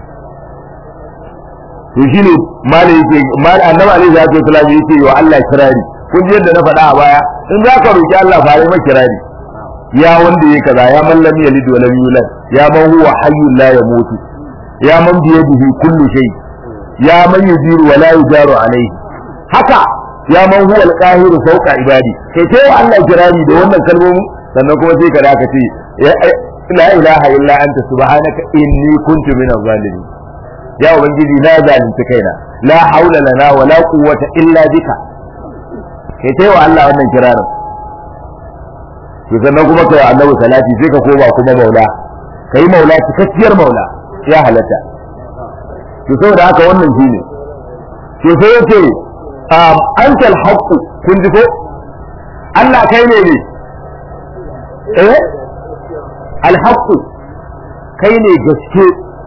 to shine mala yake mala annabi alaihi salatu wasallam yake wa Allah kirari kun ji yadda na faɗa a baya in za ka roki Allah fare ma kirari ya wanda yake kaza ya man lam yalid wa lam yulad ya man huwa hayyun la yamutu ya man bi yadihi kullu shay ya man yujiru wa la yujaru alayhi haka ya man huwa al-qahiru fawqa ibadi kai sai wa Allah kirari da wannan kalmomin sannan kuma sai ka da ka ce la ilaha illa anta subhanaka inni kuntu minaz zalimin ya ubangiji na zalunci kaina la haula lana wa la quwwata illa bika kai tai wa Allah wannan kirarin to sannan kuma kai annabi salati sai ka koma kuma maula kai maula cikakkiyar maula ya halatta to saboda haka wannan shine to sai yake antal haqqu kun ji ko Allah kai ne ne eh al haqqu kai ne gaske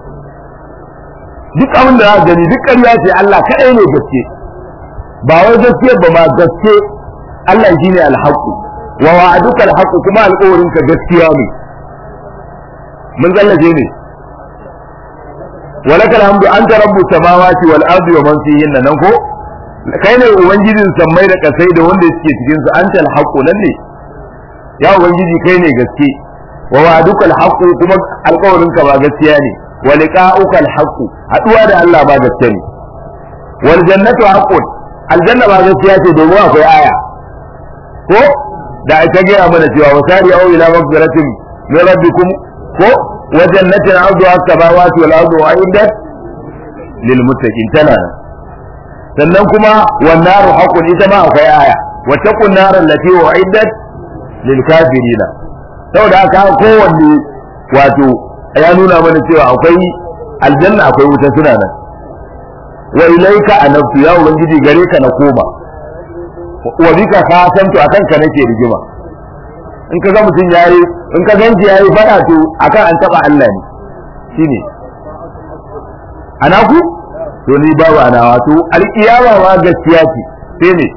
duk abin da za gani duk ƙarya ce Allah kaɗai ne gaske ba wai gaske ba ma gaske Allah shi ne alhaƙu wa wa'aduka alhaƙu kuma alƙawarinka gaskiya ne mun zallaje ne walaka alhamdu anta rabbu samawati wal ardi wa man fihin nan ko kai ne ubangijin sammai da kasai da wanda suke cikin su anta alhaqu lalle ya ubangiji kai ne gaske wa wa'aduka alhaqu kuma alƙawarinka ba gaskiya ne wa liqa'uka alhaqu haduwa da Allah ba gaske ne wal jannatu haqqun aljanna ba gaskiya ce domin akwai aya ko da ita gaya mana cewa wasari au ila maghfiratin min rabbikum ko wa jannatin arduha as-samawati wal ardu uiddat lil muttaqin tana sannan kuma wan naru haqqun ita ma akwai aya wa taqun nar allati uiddat lil kafirina saboda haka kowanne wato ya nuna mana cewa akwai aljanna akwai wuta suna nan wa ilaika anabtu ya ubangiji gare ka na koma wa bika ka santo akan ka nake rigima in ka ga mutum yayi in ka ganji yayi fada to akan an taba Allah ne shine ana ku to ni babu ana wato alkiyama ma gaskiya ce sai ne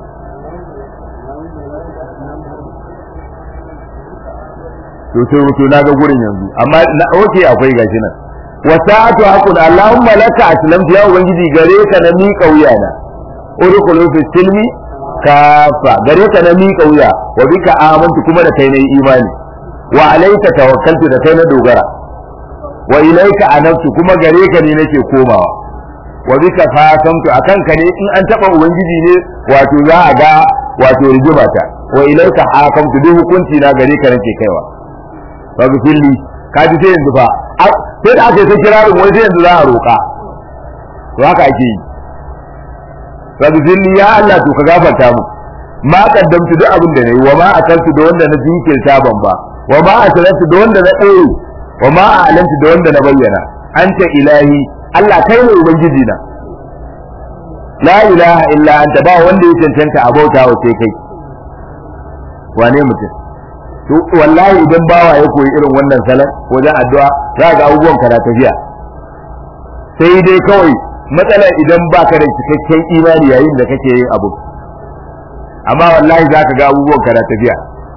to sai to na ga gurin yanzu amma na oke akwai gashi nan wa sa'atu aqul allahumma laka aslamtu ya ubangiji gare ka na mi kauya na udkhulu fi silmi kafa gare ka na mi kauya wa bika amantu kuma da kai nayi imani wa alayka tawakkaltu da kai na dogara wa ilayka anabtu kuma gare ka ne nake komawa wa bika fasamtu akan ka ne in an taba ubangiji ne wato za a ga wato rigima ta wa ilayka hakamtu duk hukunci na gare ka nake kaiwa ba bi filli ka ji sai yanzu fa sai da aka yi ta kirarin wai sai yanzu za a roƙa to haka ake yi ba bi filli ya Allah to ka gafarta mu ma kaddamtu duk abin da nayi wa ma akaltu da wanda na jinkirta ban ba wa ma asrartu da wanda na ɗaure wa ma a'lantu da wanda na bayyana anta ilahi Allah kai ne ubangiji na la ilaha illa anta ba wanda ya cancanta a bauta wa sai kai wane mutum to wallahi idan bawa ya koyi irin wannan salon wajen addu'a za ga abubuwan ka na tafiya sai dai kawai matsala idan baka da cikakken imani yayin da kake yin abu amma wallahi za ka ga abubuwan ka na tafiya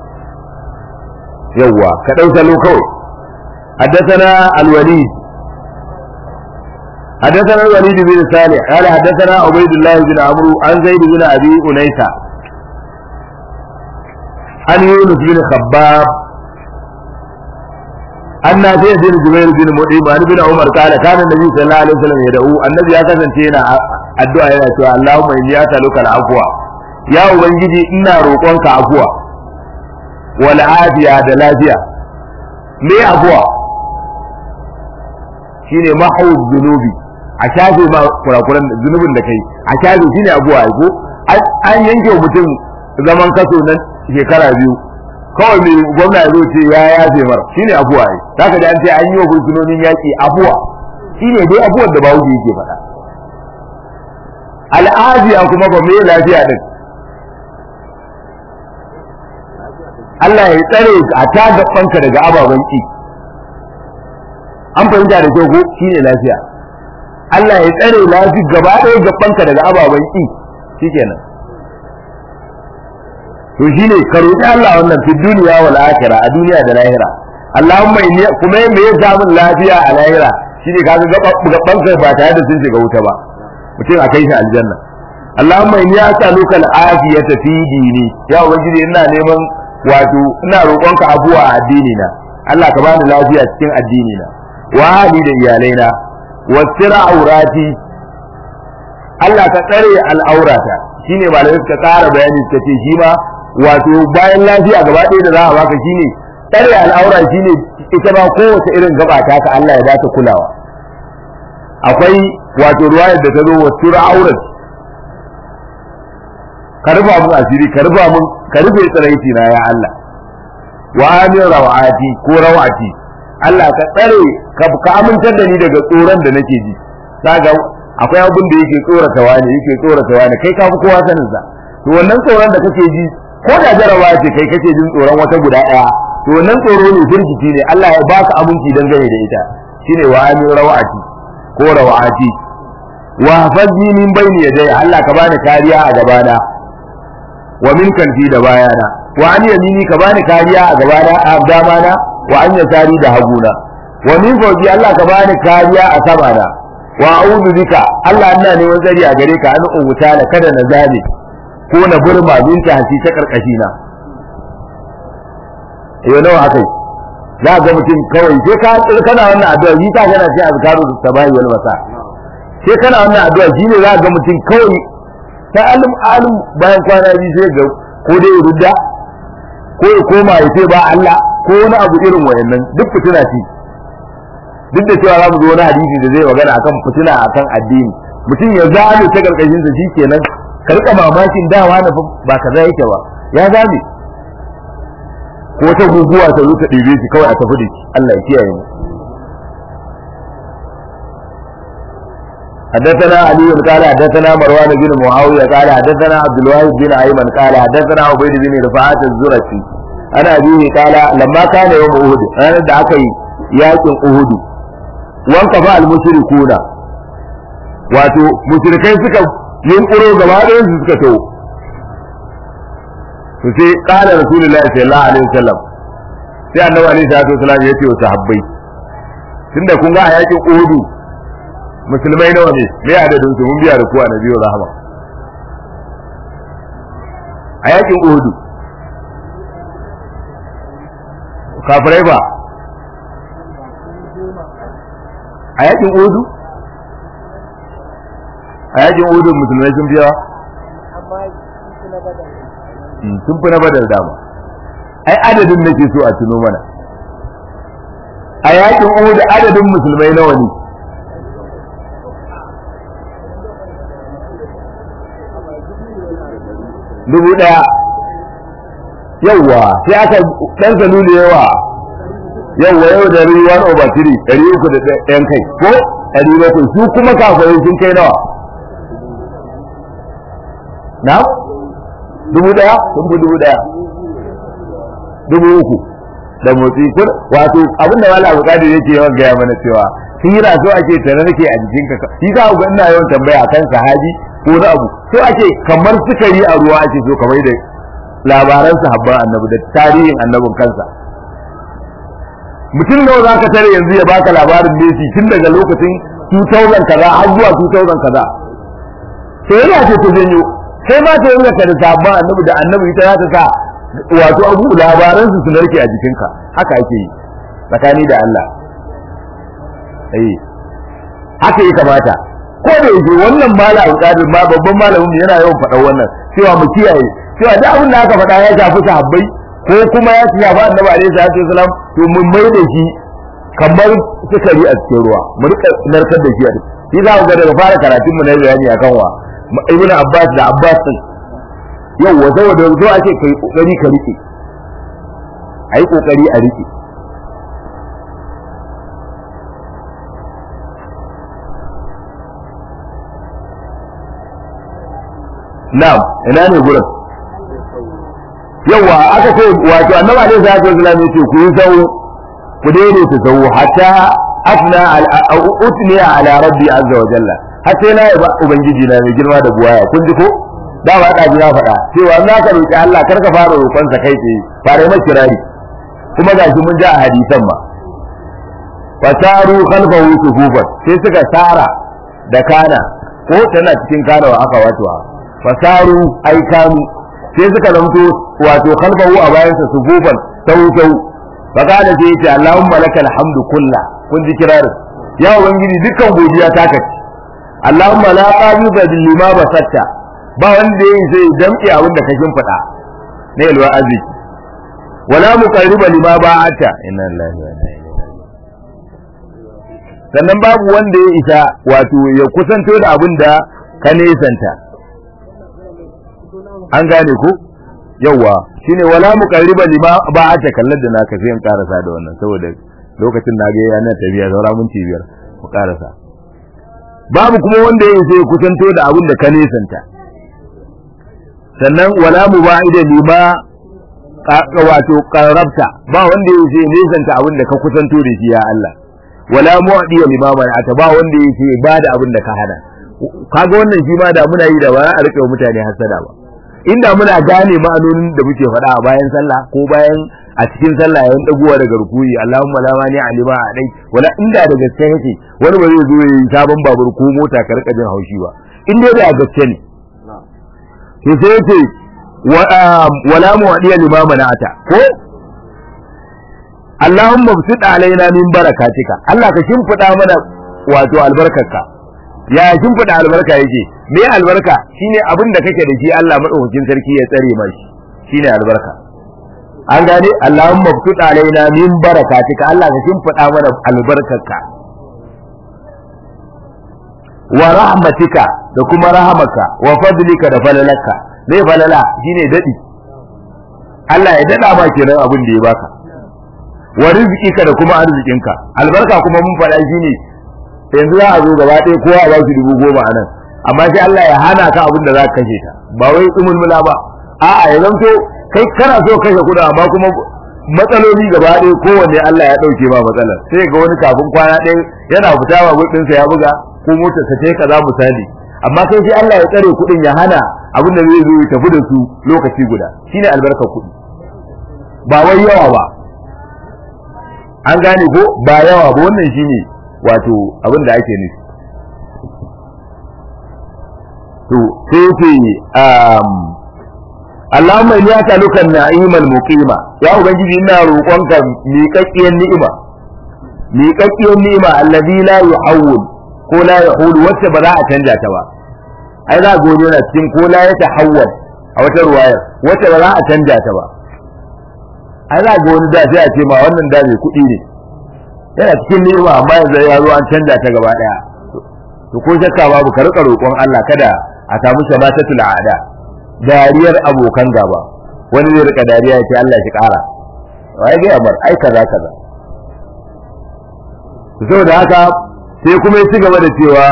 yawwa ka ɗau salo kawai حدثنا الوليد حدثنا الوليد بن صالح قال حدثنا عبيد الله بن عمرو عن زيد بن ابي انيسه عن يونس بن خباب أن نافع بن جبير بن مطعم عن ابن عمر قال كان النبي صلى الله عليه وسلم يدعو النبي ya kasance yana addu'a yana cewa Allahumma inni as'aluka al-afwa ya ubangiji ina roƙonka afwa wal afiya da lafiya me afwa shine mahu zunubi a shafe ma kurakuran zunubin da kai a shafe shine abuwa ko an yanke mutum zaman kaso nan shekara biyu kawai mai gwamna ya zo ce ya yafe mara shine abuwa ai zaka da an ce an yi wa fursunonin yaki abuwa shine dai abuwar da bawo yake faɗa al'afiya kuma ba mai lafiya din Allah ya tsare a ta gabanka daga ababen ki an fahimta da kyau ko shine lafiya Allah ya tsare lafi gaba ɗaya gabanka daga ababen ki shikenan to shine ka roki Allah wannan fi duniya wal akhirah a duniya da lahira Allahumma inni kuma me ya samu lafiya a lahira shine kaga gabanka ba tare da sun shiga wuta ba mutum a kai shi aljanna Allahumma inni as'aluka al-afiyata fi dini ya ubangiji ina neman wato ina roƙonka abuwa a addini na Allah ka bani lafiya cikin addini na wa hali da iyalaina wa sira aurati Allah ka tsare al'aurata shine malamai suka ƙara bayani suka ce shi ma wato bayan lafiya gaba ɗaya da za a baka shine tsare al'aura shine ita ba kowace irin gaba ta ka Allah ya ba ta kulawa akwai wato ruwayar da ta zo wa sira aurati ka rufa mun asiri ka rufa mun ka rufe tsiraici na ya Allah wa amin rawati ko rawati Allah ka tsare ka amintar da ni daga tsoron da nake ji kaga akwai abin da yake tsorata wani yake tsorata wani kai ka fi kowa sanin sa to wannan tsoron da kake ji ko da jarabawa ce kai kake jin tsoron wata guda daya to wannan tsoro ne firgici ne Allah ya baka aminci dangane da ita shine wa amin rawati ko rawati wa hafazni min bayni yadayya Allah ka bani kariya a gabana wa min kalfi da bayana wa an yamini ka bani kariya a gabana a damana wa an yasari da haguna wa min fawqi Allah ka bani kariya a samana wa a'udhu bika Allah ina neman tsari a gare ka an ubuta da kada na zame ko na burma min ta hasi ta karkashi na yau nawa akai za ga mutum kawai sai ka kana wannan addu'a yi ta kana sai azkaru sabahi wal masa sai kana wannan addu'a shine za ga mutum kawai ta alim alim bayan kwana biyu sai ga ko dai ya rudda ko ya koma ya ce ba Allah ko wani abu irin wayannan duk fitina ce duk da cewa za mu zo wani hadisi da zai magana akan fitina akan addini mutum ya zame ta karkashin sa shikenan ka rika mamakin dawa na ba kaza yake ba ya zame ko ta guguwa ta zo ta ɗebe shi kawai a tafi da shi Allah ya kiyaye mu حدثنا علي قال حدثنا مروان بن معاوية قال حدثنا عبد الواحد بن أيمن قال حدثنا عبيد بن رفاعة الزرقي أنا أبيه قال لما كان يوم أهد أنا دعكي ياكم أهد وانقفى المشركون wato mushrikai suka yunkuro gaba ɗayan su suka to to sai qala rasulullahi sallallahu alaihi wasallam sai annabi alaihi salatu wasallam ya ce wa sahabbai tunda kun ga a yakin uhudu musulmai nawa ne me adadin su mun biya da kuwa na biyu rahama a yakin uhudu kafirai ba a yakin uhudu a yakin uhudu musulmai sun biya sun fi na badar dama ai adadin nake so a tuno mana a yakin uhudu adadin musulmai nawa ne dubu ɗaya yawwa sai aka ɗan salulu yawa yawwa yau da ruwa one over three ɗari uku da ɗayan kai ko ɗari bakwai su kuma kafirai sun kai nawa na dubu ɗaya sun fi dubu ɗaya dubu uku da motsi kun wato abin da wala bukadi yake yawan gaya mana cewa hira so ake tare nake a jikinka shi za ku ga ina yawan tambaya akan sahabi ko na abu so ake kamar sukari a ruwa ake so kamar da labaran sahabban annabi da tarihin annabin kansa mutum nawa za ka tare yanzu ya baka labarin Messi tun daga lokacin 2000 kaza har zuwa 2000 kaza sai yana ce ta janyo sai ma ta yanka da sahabban annabi da annabi ita za ta sa wato abu labaran su su narke a jikinka haka ake yi tsakani da Allah eh haka ya kamata ko da yake wannan malam kadir ma babban malamin yana yawan faɗa wannan cewa mu kiyaye cewa da abin da aka faɗa ya shafi sahabbai ko kuma ya shafi annabi alaihi salatu wasalam to mun mai da shi kamar sukari a cikin ruwa mu rika narkar da shi a shi za ku ga daga fara karatun mu na bayani akan wa ibnu abbas da abbas din yau wa saboda zo ake kai kokari ka rike ayi kokari a rike na'am ina ne gurin yawa aka ce wato annabi alaihi salatu wasallam yace ku yi sau ku daidaita sau hatta asna al utni ala rabbi azza wa jalla har sai na yi ba ubangiji na mai girma da buwaya kun ji ko da ba da ji na faɗa cewa za ka roki Allah kar ka fara roƙon sa kai tsaye fara mai kirari kuma gashi mun ji a hadisan ma fasaru khalfahu sufufan sai suka sara da kana ko tana cikin kana wa aka wato fasaru ai kanu sai suka zamto wato khalfahu a bayansa sufufan tau tau fakada sai yace Allahumma lakal hamdu kullah kun ji kirarin ya ubangiji dukkan godiya ta kace Allahumma la qabida bil lima basatta ba wanda yayi sai damke abin da ka shimfida ne yalwa arziki wala muqarriba lima ba'ata inna lillahi wa inna ilaihi sannan babu wanda ya isa wato ya kusanto da abin da ka nesanta an gane ku yawa shine wala muqarriba lima ba'ata kallar da naka sai in karasa da wannan saboda lokacin na ga yana tafiya saura minti biyar mu karasa babu kuma wanda ya sai kusanto da abin da ka nesanta sannan wala muba'ida lima wato qarabta ba wanda ya sai nesanta abin da ka kusanto da shi ya Allah wala mu'di lima mana'ata ba wanda ya sai bada abin da ka hana kaga wannan shi ma da muna yi da ba a rike mutane hasada ba inda muna gane ma'anonin da muke faɗa a bayan sallah ko bayan a cikin sallah yayin dagowa daga rukuyi Allahumma la mani alima a dai wala inda da gaske yake wani ba zai zo yi sabon babur ko mota ka rika jin haushi ba in dai da gaske ne to sai yace wala mu'diya lima mana'ata ko Allahumma bsid alaina min barakatika Allah ka shimfida mana wato albarkarka ya shimfida albarka yake me albarka shine abin da kake da shi Allah madaukakin sarki ya tsare mashi shine albarka an gane Allahumma btud alaina min barakatika Allah ka shimfida mana albarkarka wa rahmatika da kuma rahamaka wa fadlika da falalaka me falala shine dadi Allah ya dada ma kenan abin da ya baka wa rizqika da kuma arzikinka albarka kuma mun faɗa shine yanzu za a zo gaba ɗaya kowa a ba shi dubu goma a nan amma sai Allah ya hana ka abin da za ka kashe ta ba wai umulmula ba a'a ya zanto kai kana so kashe kuɗi amma kuma matsaloli gaba ɗaya kowanne Allah ya ɗauke ba matsalar sai ga wani kafin kwana ɗaya yana fita ba ɗinsa ya buga ko motarsa ta yi kaza misali amma kai sai Allah ya tsare kuɗin ya hana abin da zai zo ya tafi da su lokaci guda shine albarkar kuɗi ba wai yawa ba an gane ko ba yawa ba wannan shine wato abin da ake nufi to sai ce um Allahumma inni as'aluka an-na'imal muqima ya ubangiji ina roƙonka miƙaƙƙiyar ni'ima miƙaƙƙiyar ni'ima allazi la yuhawwil ko la yahulu wacce ba za a canja ta ba ai za gode yana cikin ko la yatahawwal a wata ruwayar wacce ba za a canja ta ba ai za ga wani da sai a ce ma wannan da mai kuɗi ne yana cikin ni'ima amma yanzu ya zo an canja ta gaba daya to ko shakka babu ka rika roƙon Allah kada a samu shabatatul aada dariyar abokan gaba wani zai rika dariya ya ce Allah shi ƙara wai ga amar ai kaza kaza saboda haka sai kuma ya ci gaba da cewa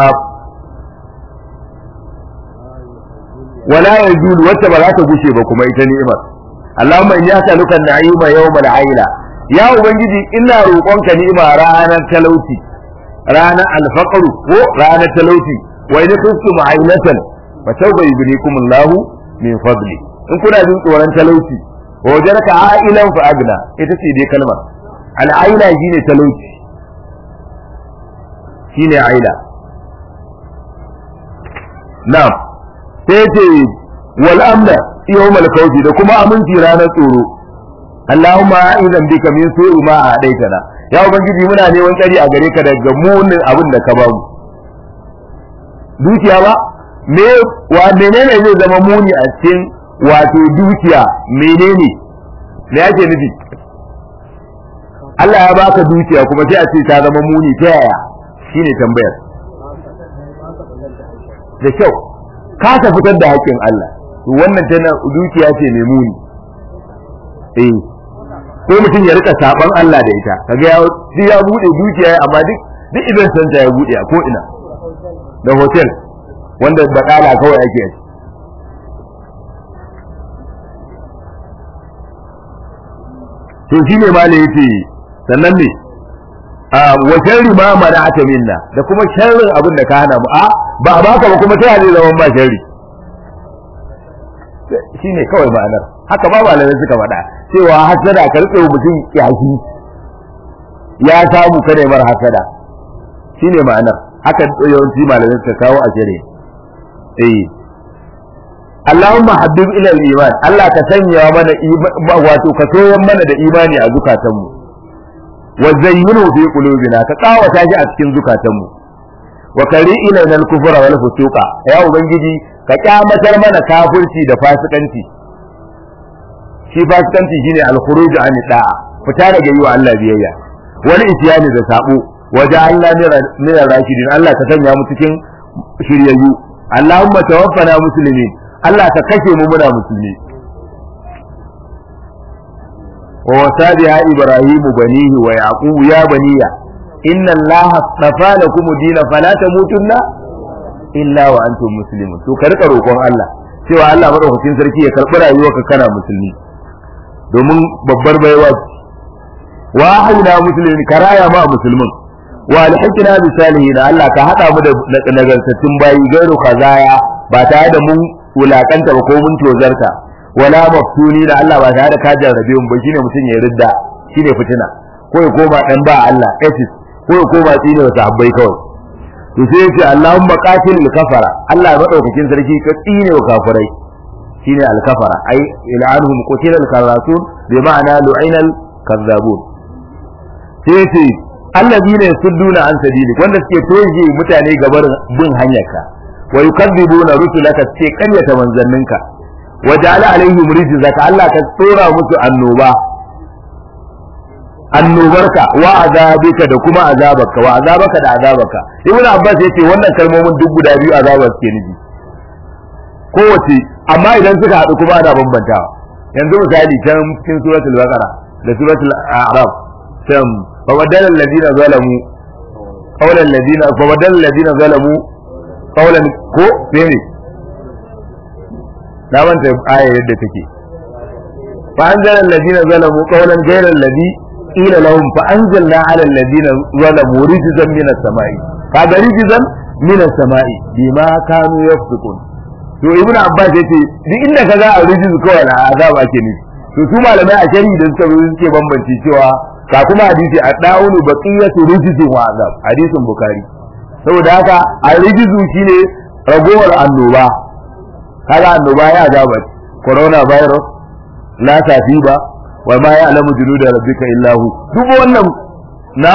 wala yazul wacce ba za ta gushe ba kuma ita ni'imar Allahumma inni as'aluka an-na'ima yawmal 'aila ya ubangiji ina roƙonka ni'ima ranar talauci ranar alfaqru ko ranar talauci wa in khiftum 'ailatan fa sawfa yubnikum Allah min fadli in kuna jin tsoron talauci wa wajaraka 'ailan fa agna ita ce dai kalmar al-'aila shine talauci shine 'aila na'am sai ce wal amna yawmal kawfi da kuma aminci ranar tsoro Allahumma idan bika min su'i ma adaitana ya ubangiji muna neman tsari a gare ka daga munin abin da ka ba mu dukiya ba me wa menene zai zama muni a cikin wato dukiya menene me yake nufi Allah ya baka dukiya kuma sai a ce ta zama muni ta yaya shine tambayar da kyau ka ta fitar da haƙƙin Allah wannan tana dukiya ce mai muni eh ko mutum ya rika saban Allah da ita kaga ya shi ya bude dukiya amma duk duk idan san ta ya bude a ko ina da hotel wanda badala kawai ake yi to shi ne malai yace sannan ne wa sharri ma mana'ata minna da kuma sharrin abin da ka hana mu a ba a baka ba kuma ta zai zama ba sharri shine kawai ma'anar haka ba malamai suka faɗa cewa hasada ka rike mutum yaki ya samu kada mar hasada shine ma'anar haka yawanci malamai suka kawo a shari'a eh Allahumma habbib ila al-iman Allah ka sanya mana wato ka soyan mana da imani a zukatanmu wa zayyinu fi qulubina ka kawata shi a cikin zukatanmu wa kari ilaina al-kufra wal fusuqa ya ubangiji ka kyamatar mana kafirci da fasikanci shi fasikanci shine al-khuruj an da'a fita daga yi wa Allah biyayya wani isyani da sabo waje Allah min rashidin Allah ka sanya mu cikin shiryayyu Allahumma tawaffana muslimin Allah ka kashe mu muna musulmi wa wasabiha ibrahimu banihi wa yaqub ya baniya inna allaha astafa lakum dina fala tamutunna illa wa antum muslimun to ka rika roƙon Allah cewa Allah madaukakin sarki ya karɓi rayuwarka kana musulmi domin babbar baiwa wa ahina muslimin karaya ma musulmin wa alhaqina bi salihin Allah ka hada mu da nagartattun bayi gairu kazaya ba tare da mun wulakanta ba ko mun tozarta wala maftuni da Allah ba tare da ka jarrabe mu ba shine mutum ya ridda shine fitina ko ya koma dan ba Allah asis ko ya koma tsine wa sahabbai kawai to sai yace Allahumma qatil kafara Allah ya madaukakin sarki ka tsine wa kafirai shine al kafara ai il'anhum qutila al karasun bi ma'ana lu'ina al kazzabun sai yace alladina yasudduna an sabilik wanda suke toje mutane gabar bin hanyarka wa yukadzibuna rusulaka suke karyata manzanninka wa ja'ala alaihim rijzaka Allah ka tsora musu annoba annobarka wa azabika da kuma azabarka wa azabaka da azabarka ibnu abbas yace wannan kalmomin duk guda biyu azabar suke nufi kowace amma idan suka haɗu kuma ana bambantawa yanzu misali can cikin suratul baqara da suratul a'raf can fa badala alladhina zalamu qawla alladhina fa badala alladhina zalamu qawlan ko ne na manta aya yadda take fa anzala alladhina zalamu qawlan ghayra alladhi qila lahum fa anzalna ala alladhina zalamu rijzan min as-sama'i kaga rijzan min as-sama'i bima kanu yafsukun to ibnu abbas yace duk inda kaga a rijz kawai na azaba ake nufi to su malamai a shari'i da suka zo suke bambanci cewa ka kuma hadisi a da'unu baqiyatu rijzin wa azab hadisin bukhari saboda haka a rijizu shine ragowar annoba kaga annoba ya azaba corona virus la ba wa ma ya'lamu junuda rabbika illa hu duk wannan na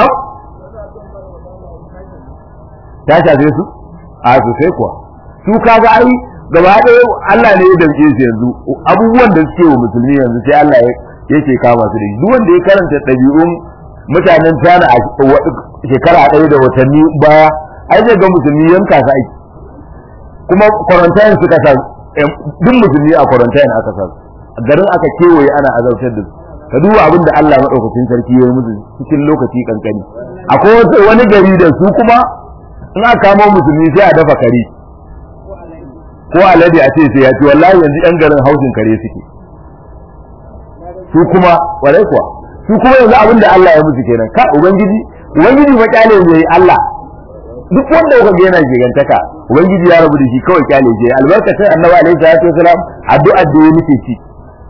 ta shafe su a sosai kuwa su kaga ai gaba ɗaya Allah ne ya damke su yanzu abubuwan da suke wa musulmi yanzu sai Allah yake kama su da shi duk wanda ya karanta ɗabi'un mutanen tana a shekara ɗaya da watanni baya ai zai ga musulmi yanka su aiki kuma quarantine suka sa duk musulmi a quarantine aka sa garin aka kewaye ana azabtar da su ka duba abin da Allah madaukakin sarki ya yi musu cikin lokaci kankani akwai wani gari da su kuma in aka kamo musulmi sai a dafa kare ko alade a ce sai ya ci wallahi yanzu yan garin hausin kare suke su kuma warai kuwa su kuma yanzu abin da Allah ya musu kenan ka ubangiji ubangiji fa kyale ne Allah duk wanda kuka ga yana gigantaka ubangiji ya rabu da shi kawai kyale je albarkacin annabi alaihi salatu wasalam addu'a da ya muke ci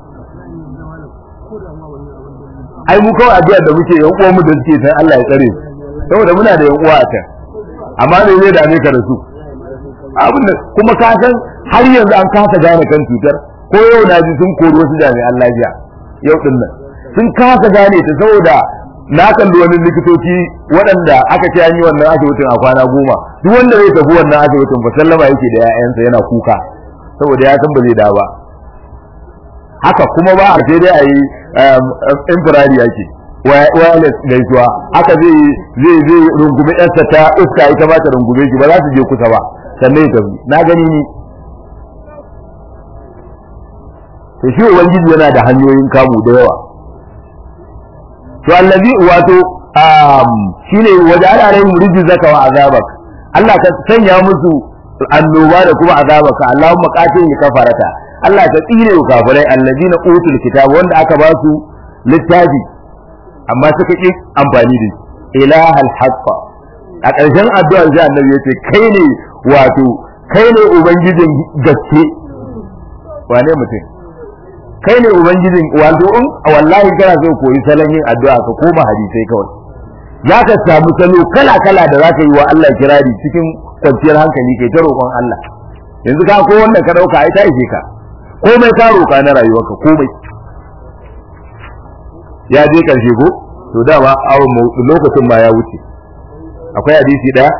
ai mu kawai addu'a da muke yan uwan mu da suke san Allah ya tsare su saboda muna da yan uwa a can amma ne zai dame ka da su abin da kuma ka san har yanzu an kasa gane kan cutar ko yau na ji sun kori wasu jami'an lafiya yau din nan sun kasa gane ta saboda na kalli wani likitoci waɗanda aka ce an yi wannan asibitin a kwana goma duk wanda zai tafi wannan asibitin ba sallama yake da 'ya'yansa yana kuka saboda ya san ba zai dawo ba haka kuma ba a sai dai a yi infirari yake wireless gaisuwa haka zai zai zai rungume yarsa ta iska ita ba ta rungume shi ba za su je kusa ba sannan ya tafi na gani ni to shi ubangiji yana da hanyoyin kamu da yawa to allazi wato shine waja'ala alaihim rijzaka wa azabak Allah ka sanya musu annoba da kuma azabaka Allahumma qatil kafarata Allah ta tsire wa kafirai allazina utul kitab wanda aka ba su littafi amma suka ki amfani da shi ilahal haqqa a ƙarshen addu'ar sai annabi yace kai ne wato kai ne ubangijin gaske wane mutum kai ne ubangijin wato in wallahi kana so koyi salon yin addu'a ka koma hadisai kawai za ka samu salo kala kala da za ka yi wa Allah kirari cikin kwanciyar hankali kai ta roƙon Allah yanzu ka ko wanda ka dauka ai ta ishe ka komai ka roƙa na rayuwarka komai ya je karshe ko to dama awon lokacin ma ya wuce akwai hadisi daya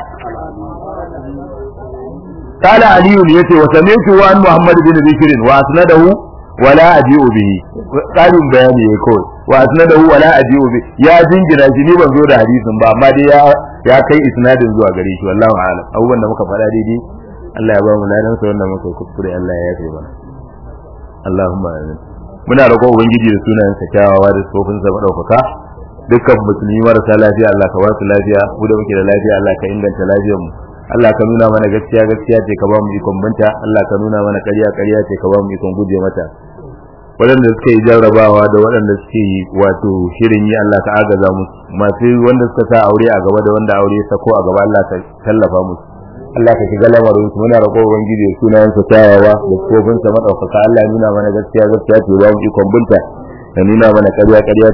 قال علي يتي وسمعت عن محمد بن بكر واسنده ولا اجيء به قالوا bayani yayi kawai wa asnadahu wala aji'u bi ya jingina shi ni ban zo da hadisin ba amma dai ya ya kai isnadin zuwa gare shi wallahi a'lam abubuwan da muka faɗa daidai Allah ya ba mu ladan sa wannan muka kuskure Allah ya yafe mana Allahumma amin muna roƙon ubangiji da sunayen sa kyawawa da tsofin sa madaukaka dukkan musulmi marasa lafiya Allah ka ba su lafiya mu da muke da lafiya Allah ka inganta lafiyar mu Allah ka nuna mana gaskiya gaskiya ce ka ba mu ikon binta Allah ka nuna mana ƙarya ƙarya ce ka ba mu ikon guje mata waɗanda suka yi jarrabawa da waɗanda suke yi wato shirin yi Allah ka agaza musu masu wanda suka sa aure a gaba da wanda aure ya sako a gaba Allah ka tallafa musu Allah ka shiga lamarin su muna roƙon ubangiji da sunayen sa tawawa da kofin sa madaukaka Allah ya nuna mana gaskiya gaskiya ce ba mu ikon binta ka nuna mana ƙarya ƙarya